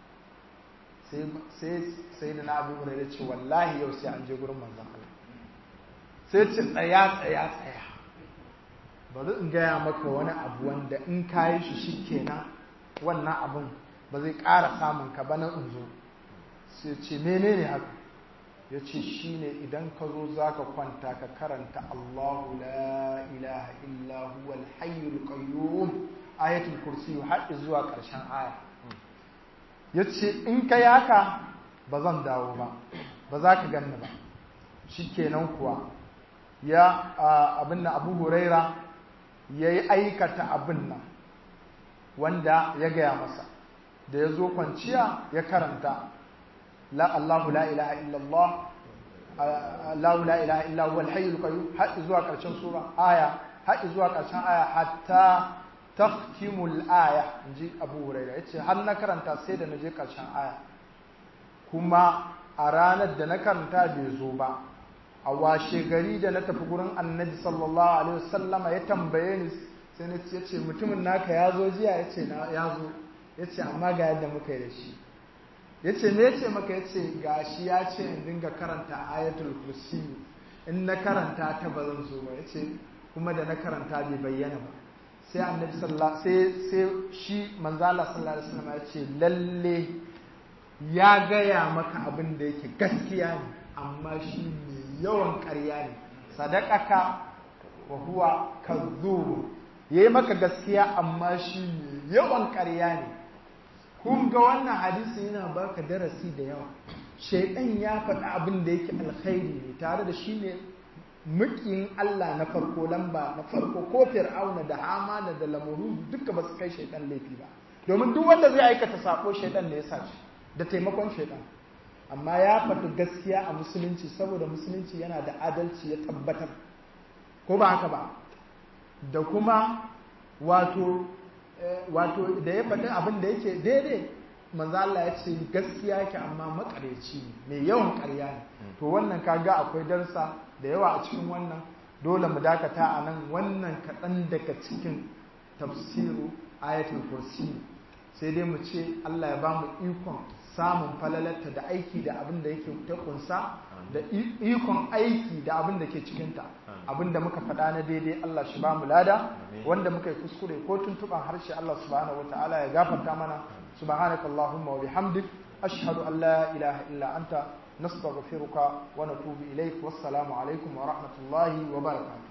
[SPEAKER 1] sai sai da na abu da ce wallahi yau sai an je gurin manzan Allah sai ce tsaya tsaya tsaya bari in gaya maka wani abu wanda in ka yi shi shi kenan wannan abun ba zai ƙara samun ka ba na in zo sai ce menene haka ya ce shi ne idan ka zo za ka kwanta ka karanta Allahu la ilaha illa huwa al-hayyul qayyum ayatul kursi har zuwa ƙarshen aya ya ce in ka yaka ba zan dawo ba ba za ka ganni ba shi kenan kuwa ya abin da abu huraira ya yi aikata abin nan wanda ya gaya masa da ya zo kwanciya ya karanta la Allahu la ilaha illallah Allahu la ilaha illa huwa al-hayyul qayyum har zuwa ƙarshen sura aya har zuwa ƙarshen aya hatta taftimul aya inji Abu Hurairah yace har na karanta sai da naje ƙarshen aya kuma a ranar da na karanta bai zo ba a washe gari da na tafi gurin Annabi sallallahu alaihi wasallama ya tambaye ni sai na ce mutumin naka ya zo jiya yace na ya zo yace amma ga yadda muka yi da shi ya ce me ce maka ya ce ga shi ya ce in dinga karanta ayatul kursi in na karanta ta ba zan zo ba ya ce kuma da na karanta bai bayyana ba sai annabi sallallahu sai sai shi manzala sallallahu alaihi wasallam ya ce lalle ya gaya maka abin da yake gaskiya ne amma shi mai yawan ƙarya ne sadaqaka wa huwa kadhub yayi maka gaskiya amma shi mai yawan ƙarya ne kun ga wannan hadisi yana baka darasi da yawa shaidan ya faɗi abin da yake alkhairi ne tare da shi ne mukiyin Allah na farko lamba na farko ko fir'auna da hamana da lamuru duka ba su kai shaidan laifi ba domin duk wanda zai aikata sako shaidan ne ya sa shi da taimakon shaidan amma ya faɗi gaskiya a musulunci saboda musulunci yana da adalci ya tabbatar ko ba haka ba da kuma wato wato da ya faɗi abin da yake daidai manzo Allah ya ce gaskiya yake amma makareci ne mai yawan ƙarya ne to wannan kaga akwai darsa da yawa a cikin wannan dole mu dakata a nan wannan kaɗan daga cikin tafsiru ayatul kursi sai dai mu ce Allah ya ba mu ikon samun falalarta da aiki da abin da yake ta kunsa da ikon aiki da abin da ke cikinta abin da muka faɗa na daidai Allah shi ba mu lada wanda muka yi kuskure ko tuntuɓan harshe Allah subhanahu wataala ya gafarta mana subhanaka allahumma wa bihamdik ashhadu an la ilaha illa anta nastaghfiruka wa natubu ilaik wassalamu alaikum wa rahmatullahi wa barakatuh